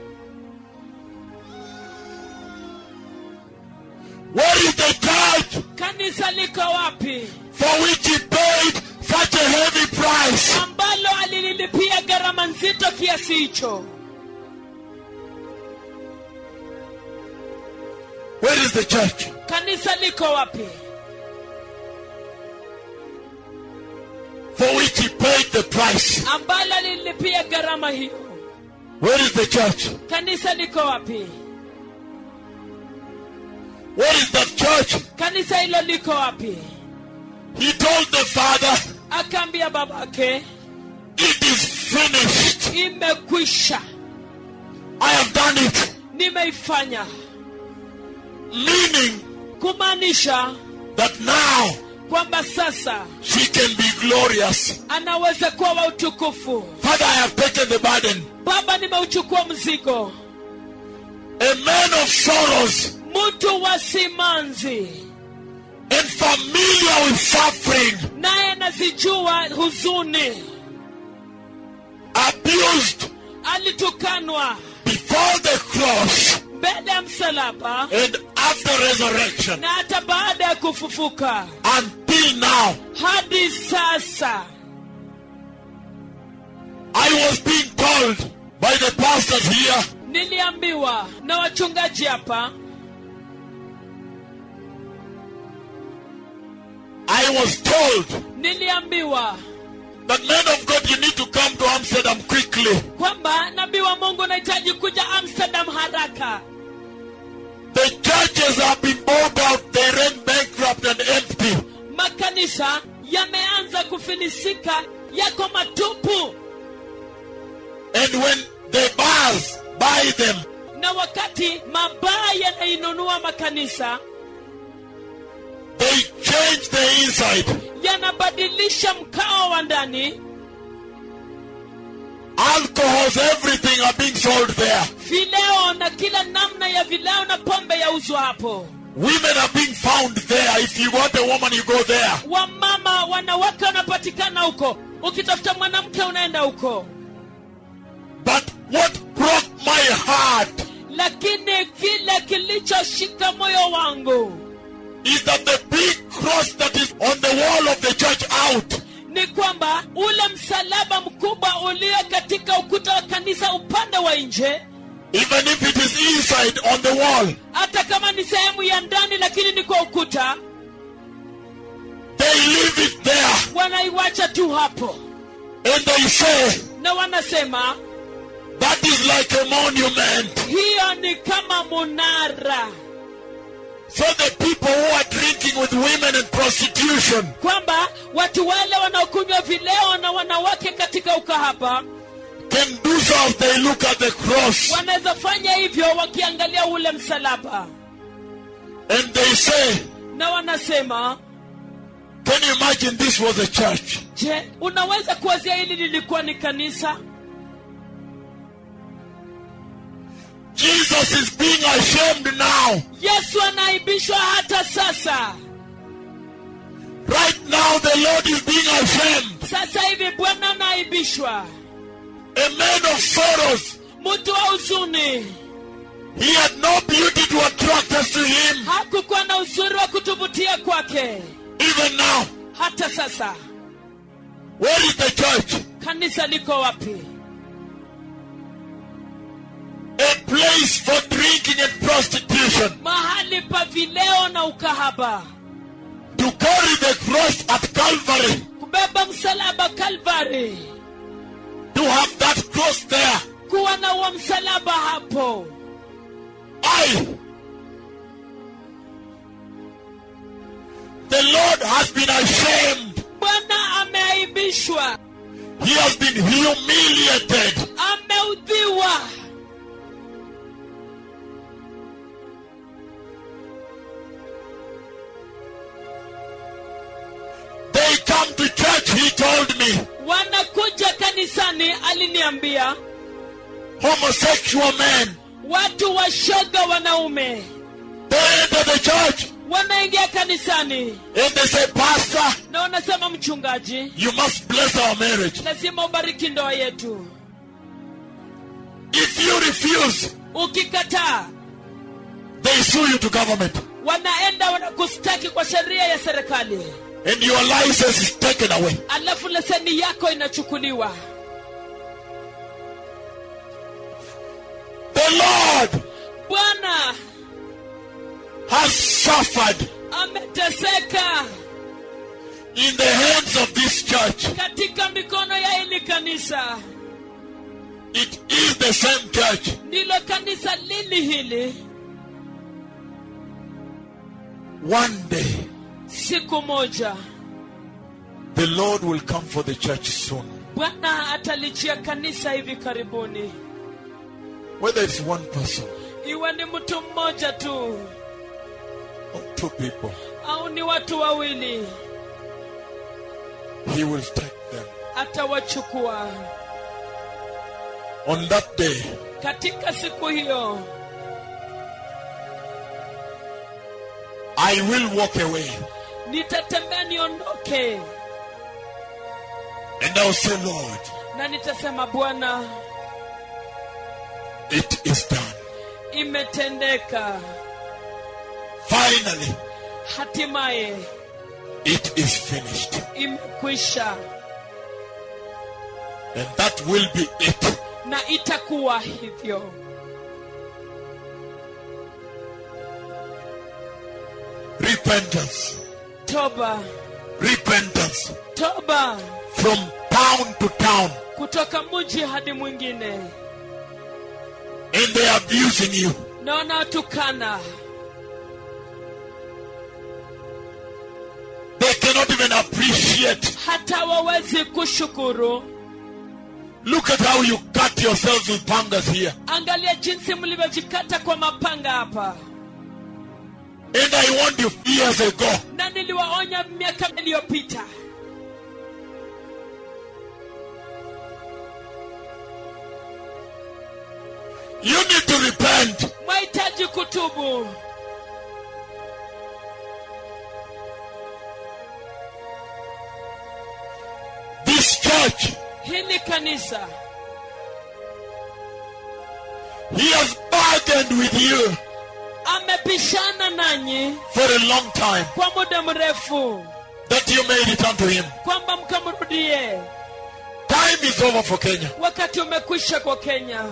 [SPEAKER 2] Where is the church
[SPEAKER 3] kanisa liko wapi
[SPEAKER 2] for which he paid such a heavy price?
[SPEAKER 3] ambalo alililipia gharama nzito kiasi hicho
[SPEAKER 2] Where is the church?
[SPEAKER 3] kanisa liko wapi
[SPEAKER 2] For which he paid the price.
[SPEAKER 3] ambalo alililipia gharama hiyo
[SPEAKER 2] Where is the church?
[SPEAKER 3] kanisa liko wapi
[SPEAKER 2] Where is that church?
[SPEAKER 3] kanisa hilo liko wapi
[SPEAKER 2] He told the Father,
[SPEAKER 3] akaambia babake
[SPEAKER 2] It is finished.
[SPEAKER 3] imekwisha
[SPEAKER 2] I have done it.
[SPEAKER 3] nimeifanya
[SPEAKER 2] Meaning
[SPEAKER 3] kumaanisha
[SPEAKER 2] that now
[SPEAKER 3] kwamba sasa
[SPEAKER 2] she can be glorious.
[SPEAKER 3] anaweza kuwa wa utukufu
[SPEAKER 2] Father, I have taken the burden.
[SPEAKER 3] baba nimeuchukua mzigo
[SPEAKER 2] A man of sorrows
[SPEAKER 3] mtu wa simanzi
[SPEAKER 2] and familiar with suffering,
[SPEAKER 3] naye anazijua huzuni
[SPEAKER 2] abused
[SPEAKER 3] alitukanwa
[SPEAKER 2] before the cross
[SPEAKER 3] mbele ya msalaba
[SPEAKER 2] and after resurrection
[SPEAKER 3] na hata baada ya kufufuka
[SPEAKER 2] until now.
[SPEAKER 3] hadi sasa
[SPEAKER 2] I was being told by the pastors here
[SPEAKER 3] niliambiwa na wachungaji hapa
[SPEAKER 2] I was told
[SPEAKER 3] niliambiwa
[SPEAKER 2] that men of God, you need to come to Amsterdam quickly.
[SPEAKER 3] kwamba nabii wa mungu unahitaji kuja amsterdam haraka
[SPEAKER 2] The churches have been bought out, they ran bankrupt and empty.
[SPEAKER 3] makanisa yameanza kufilisika yako matupu
[SPEAKER 2] And when the bars buy them,
[SPEAKER 3] na wakati mabaa yanainunua makanisa
[SPEAKER 2] they change the inside.
[SPEAKER 3] yanabadilisha mkao wa ndani
[SPEAKER 2] Alcohols, everything are being sold there.
[SPEAKER 3] vileo na kila namna ya vileo na pombe yauzwa hapo
[SPEAKER 2] Women are being found there. If you want a woman, you go there.
[SPEAKER 3] wamama wanawake wanapatikana huko ukitafuta mwanamke unaenda huko
[SPEAKER 2] But what broke my heart
[SPEAKER 3] lakini kile kilichoshika moyo wangu
[SPEAKER 2] is that the big cross that is on the wall of the church out
[SPEAKER 3] ni kwamba ule msalaba mkubwa ulio katika ukuta wa kanisa upande wa nje
[SPEAKER 2] even if it is inside on the wall,
[SPEAKER 3] hata kama ni sehemu ya ndani lakini ni kwa ukuta
[SPEAKER 2] they leave it there
[SPEAKER 3] wanaiwacha tu hapo
[SPEAKER 2] and they say
[SPEAKER 3] na wanasema
[SPEAKER 2] that is like a monument.
[SPEAKER 3] hiyo ni kama munara
[SPEAKER 2] So the people who are drinking with women and prostitution,
[SPEAKER 3] kwamba watu wale wanaokunywa vileo na wanawake katika ukahaba
[SPEAKER 2] can do so if they look at the cross
[SPEAKER 3] wanaweza fanya hivyo wakiangalia ule msalaba
[SPEAKER 2] and they say,
[SPEAKER 3] na wanasema
[SPEAKER 2] Can you imagine this was a church?
[SPEAKER 3] je unaweza kuwazia hili lilikuwa ni kanisa
[SPEAKER 2] Jesus is being ashamed now.
[SPEAKER 3] yesu anaaibishwa hata sasa
[SPEAKER 2] Right now, the Lord is being ashamed.
[SPEAKER 3] sasa hivi bwana anaaibishwa
[SPEAKER 2] A man of sorrows.
[SPEAKER 3] mtu wa huzuni
[SPEAKER 2] He had no beauty to attract us to him.
[SPEAKER 3] hakukuwa na uzuri wa kutuvutia kwake
[SPEAKER 2] Even now,
[SPEAKER 3] hata sasa
[SPEAKER 2] where is the church?
[SPEAKER 3] kanisa liko wapi
[SPEAKER 2] A place for drinking and prostitution.
[SPEAKER 3] mahali pa vileo na ukahaba
[SPEAKER 2] To carry the cross at Calvary.
[SPEAKER 3] kubeba msalaba kalvari
[SPEAKER 2] To have that cross there.
[SPEAKER 3] kuwa na huo msalaba hapo
[SPEAKER 2] I. The Lord has been ashamed.
[SPEAKER 3] bwana ameaibishwa
[SPEAKER 2] He has been humiliated.
[SPEAKER 3] ameudhiwa
[SPEAKER 2] They come to church, he told me.
[SPEAKER 3] wanakuja kanisani aliniambia
[SPEAKER 2] Homosexual men.
[SPEAKER 3] watu washoga wanaume
[SPEAKER 2] They enter the church
[SPEAKER 3] wanaingia kanisani
[SPEAKER 2] and they say, Pastor,
[SPEAKER 3] na wanasema mchungaji
[SPEAKER 2] you must bless our marriage.
[SPEAKER 3] lazima ubariki ndoa yetu
[SPEAKER 2] If you refuse,
[SPEAKER 3] ukikataa
[SPEAKER 2] they sue you to government.
[SPEAKER 3] wanaenda wanakustaki kwa sheria ya serikali
[SPEAKER 2] And your license is taken away.
[SPEAKER 3] alafu leseni yako inachukuliwa
[SPEAKER 2] The Lord
[SPEAKER 3] bwana
[SPEAKER 2] has suffered
[SPEAKER 3] ameteseka
[SPEAKER 2] in the hands of this church.
[SPEAKER 3] katika mikono ya hili kanisa
[SPEAKER 2] It is the same church.
[SPEAKER 3] ndilo kanisa lili hili
[SPEAKER 2] One day,
[SPEAKER 3] siku moja
[SPEAKER 2] the Lord will come for the church soon.
[SPEAKER 3] bwana atalijia kanisa hivi karibuni
[SPEAKER 2] Whether it's one person
[SPEAKER 3] iwe ni mtu mmoja tu
[SPEAKER 2] or two people,
[SPEAKER 3] au ni watu wawili
[SPEAKER 2] He will take them.
[SPEAKER 3] atawachukua
[SPEAKER 2] On that day,
[SPEAKER 3] katika siku hiyo
[SPEAKER 2] I will walk away
[SPEAKER 3] nitatembea niondoke
[SPEAKER 2] and I'll say, Lord,
[SPEAKER 3] na nitasema bwana
[SPEAKER 2] it is done.
[SPEAKER 3] imetendeka
[SPEAKER 2] Finally,
[SPEAKER 3] hatimaye
[SPEAKER 2] it is finished.
[SPEAKER 3] imekwisha
[SPEAKER 2] And that will be it.
[SPEAKER 3] na itakuwa hivyo
[SPEAKER 2] Repentance.
[SPEAKER 3] toba
[SPEAKER 2] Repentance.
[SPEAKER 3] toba
[SPEAKER 2] From town to town.
[SPEAKER 3] kutoka mji hadi mwingine
[SPEAKER 2] And they're abusing you.
[SPEAKER 3] na wanaotukana
[SPEAKER 2] They cannot even appreciate.
[SPEAKER 3] hata wawezi kushukuru
[SPEAKER 2] Look at how you cut yourselves with pangas here.
[SPEAKER 3] angalia jinsi mlivyojikata kwa mapanga hapa
[SPEAKER 2] And I warned you years ago.
[SPEAKER 3] na niliwaonya miaka iliyopita
[SPEAKER 2] You need to repent.
[SPEAKER 3] mwahitaji kutubu
[SPEAKER 2] This church,
[SPEAKER 3] hili kanisa
[SPEAKER 2] he has bargained with you
[SPEAKER 3] amepishana nanyi
[SPEAKER 2] for a long time
[SPEAKER 3] kwa muda mrefu
[SPEAKER 2] that you may return to him.
[SPEAKER 3] kwamba mkamrudie
[SPEAKER 2] Time is over for Kenya.
[SPEAKER 3] wakati umekwisha kwa kenya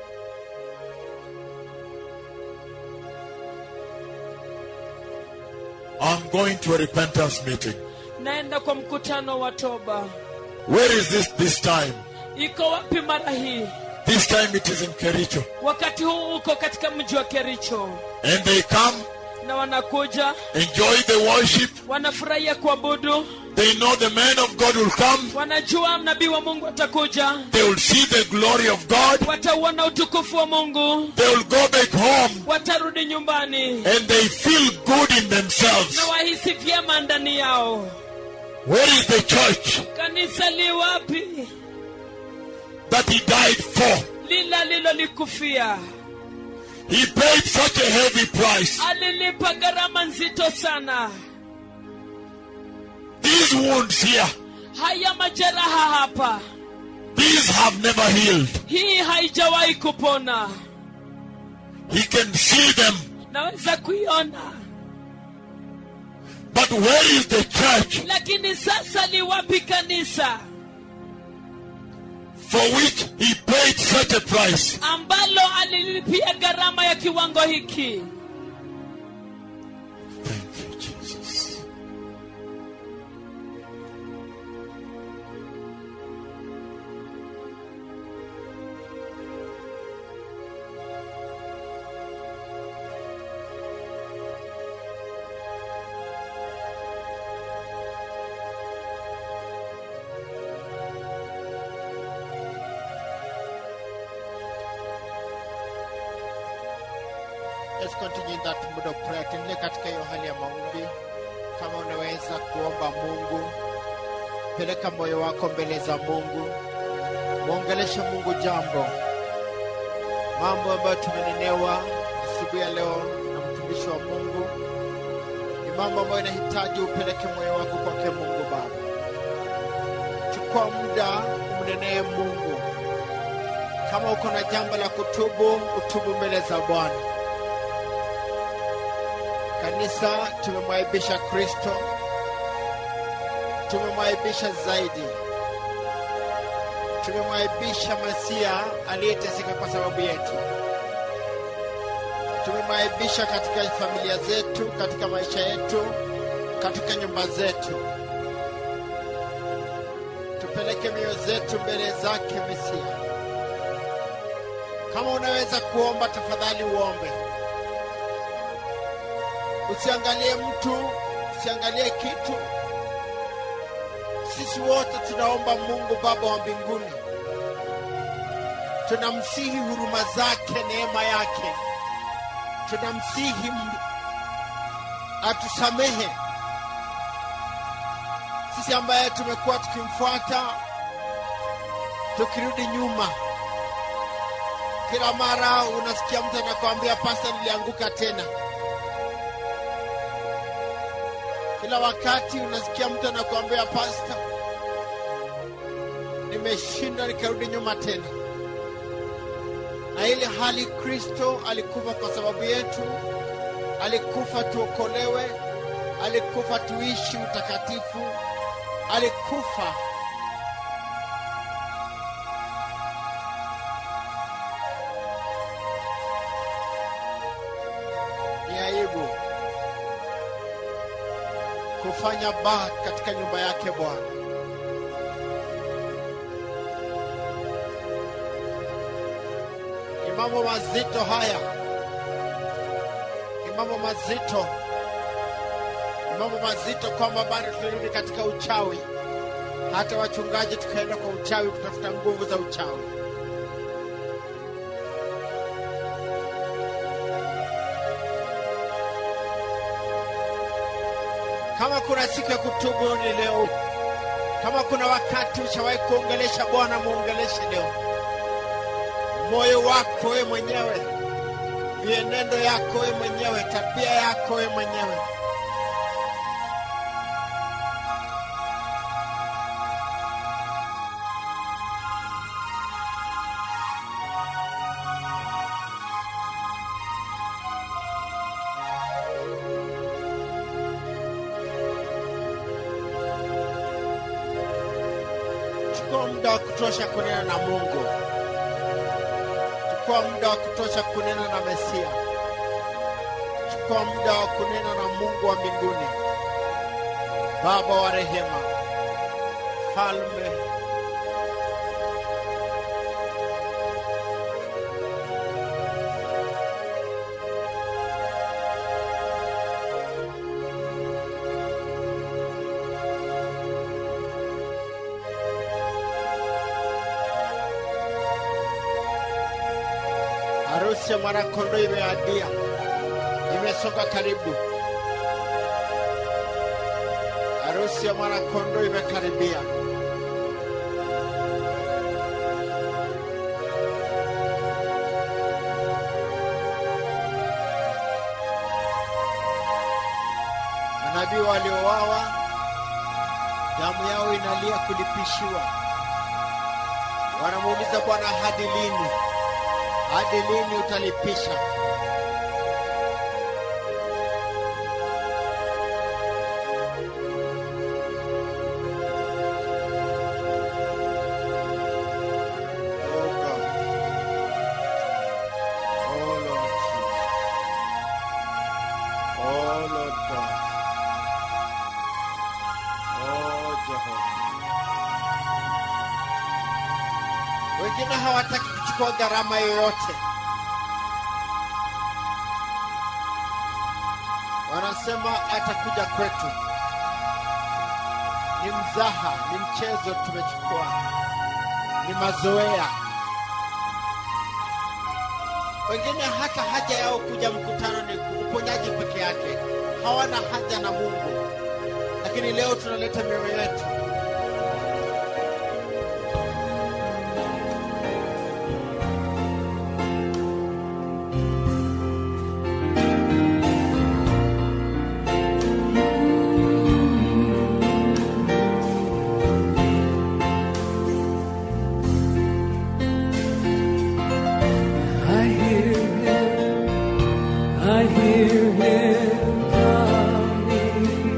[SPEAKER 2] I'm going to a repentance meeting.
[SPEAKER 3] naenda kwa mkutano wa toba
[SPEAKER 2] Where is this this time?
[SPEAKER 3] iko wapi mara hii
[SPEAKER 2] This time it is in Kericho.
[SPEAKER 3] wakati huu uko katika mji wa kericho
[SPEAKER 2] And they come,
[SPEAKER 3] na wanakuja
[SPEAKER 2] enjoy the worship.
[SPEAKER 3] wanafurahia kuabudu
[SPEAKER 2] They know the man of God will come.
[SPEAKER 3] wanajua nabii wa mungu atakuja
[SPEAKER 2] They will see the glory of God.
[SPEAKER 3] watauona utukufu wa mungu
[SPEAKER 2] They will go back home
[SPEAKER 3] watarudi nyumbani
[SPEAKER 2] and they feel good in themselves.
[SPEAKER 3] na wahisi vyema ndani yao
[SPEAKER 2] Where is the church
[SPEAKER 3] kanisa li wapi
[SPEAKER 2] that he died for?
[SPEAKER 3] lile alilolikufia
[SPEAKER 2] He paid such a heavy price.
[SPEAKER 3] alilipa gharama nzito sana
[SPEAKER 2] These wounds here,
[SPEAKER 3] haya majeraha hapa
[SPEAKER 2] these have never healed.
[SPEAKER 3] hii haijawahi kupona
[SPEAKER 2] He can see them.
[SPEAKER 3] naweza kuiona
[SPEAKER 2] But where is the church
[SPEAKER 3] lakini sasa li wapi kanisa
[SPEAKER 2] for which he paid such a price?
[SPEAKER 3] ambalo alilipia gharama ya kiwango hiki
[SPEAKER 2] Thank you, Jesus.
[SPEAKER 4] Let's continue in that mood of prayer. Tuendelee katika hiyo hali ya maombi. Kama unaweza kuomba Mungu, peleka moyo wako mbele za Mungu, mwongeleshe Mungu jambo, mambo ambayo tumenenewa asubuhi ya leo na mtumishi wa Mungu, ni mambo ambayo inahitaji upeleke moyo wako kwake Mungu Baba. Chukua muda umnenee Mungu. Kama uko na jambo la kutubu, utubu mbele za Bwana. Kanisa, tumemwaibisha Kristo, tumemwaibisha zaidi, tumemwaibisha Masia aliyeteseka kwa sababu yetu, tumemwaibisha katika familia zetu, katika maisha yetu, katika nyumba zetu. Tupeleke mioyo zetu mbele zake Mesia. Kama unaweza kuomba, tafadhali uombe. Usiangalie mtu, usiangalie kitu. Sisi wote tunaomba Mungu Baba wa mbinguni, tunamsihi huruma zake, neema yake, tunamsihi m- atusamehe sisi ambaye tumekuwa tukimfuata tukirudi nyuma kila mara unasikia mtu anakuambia pasta nilianguka tena kila wakati unasikia mtu anakuambia pasta nimeshindwa nikarudi nyuma tena na ili hali kristo alikufa kwa sababu yetu alikufa tuokolewe alikufa tuishi utakatifu alikufa ni aibu kufanya baa katika nyumba yake bwana ni mambo mazito haya ni mambo mazito ni mambo mazito kwamba bado tunarudi katika uchawi hata wachungaji tukaenda kwa uchawi kutafuta nguvu za uchawi kama kuna siku ya kutubu ni leo kama kuna wakati ushawahi kuongelesha bwana muongeleshe leo moyo wako we mwenyewe vienendo yako we mwenyewe tabia yako we mwenyewe chukua muda wa kutosha kunena na mungu chukua muda wa kutosha kunena na mesia chukua muda wa kunena na mungu wa mbinguni baba wa rehema falme harusi ya mwanakondoo imeadia imesonga karibu harusi ya mwanakondoo imekaribia manabii waliowawa damu yao inalia kulipishiwa wanamuuliza bwana hadi lini hadi lini utalipisha Oh God. Oh Lord Jesus. Oh Lord God. Oh Jehovah. Wengine hawataki kuchukua gharama yoyote, wanasema atakuja kwetu. Ni mzaha, ni mchezo tumechukua, ni mazoea. Wengine hata haja yao kuja mkutano ni uponyaji peke yake, hawana haja na Mungu. Lakini leo tunaleta mioyo yetu
[SPEAKER 1] I hear him, I hear him coming.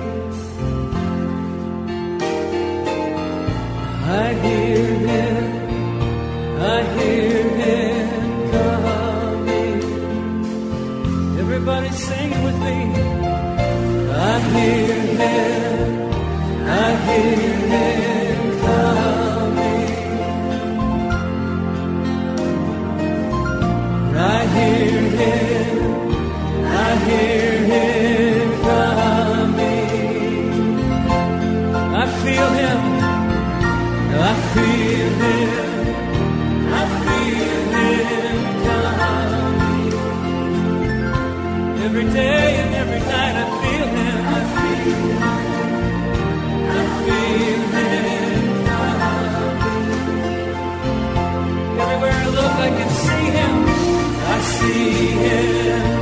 [SPEAKER 1] I hear him, I hear him coming. Everybody sing with me. I hear him, I hear him coming. I hear him, I hear him coming. I feel him, I feel him, I feel him coming. Every day and every night I feel him, I feel I can see him. I see him.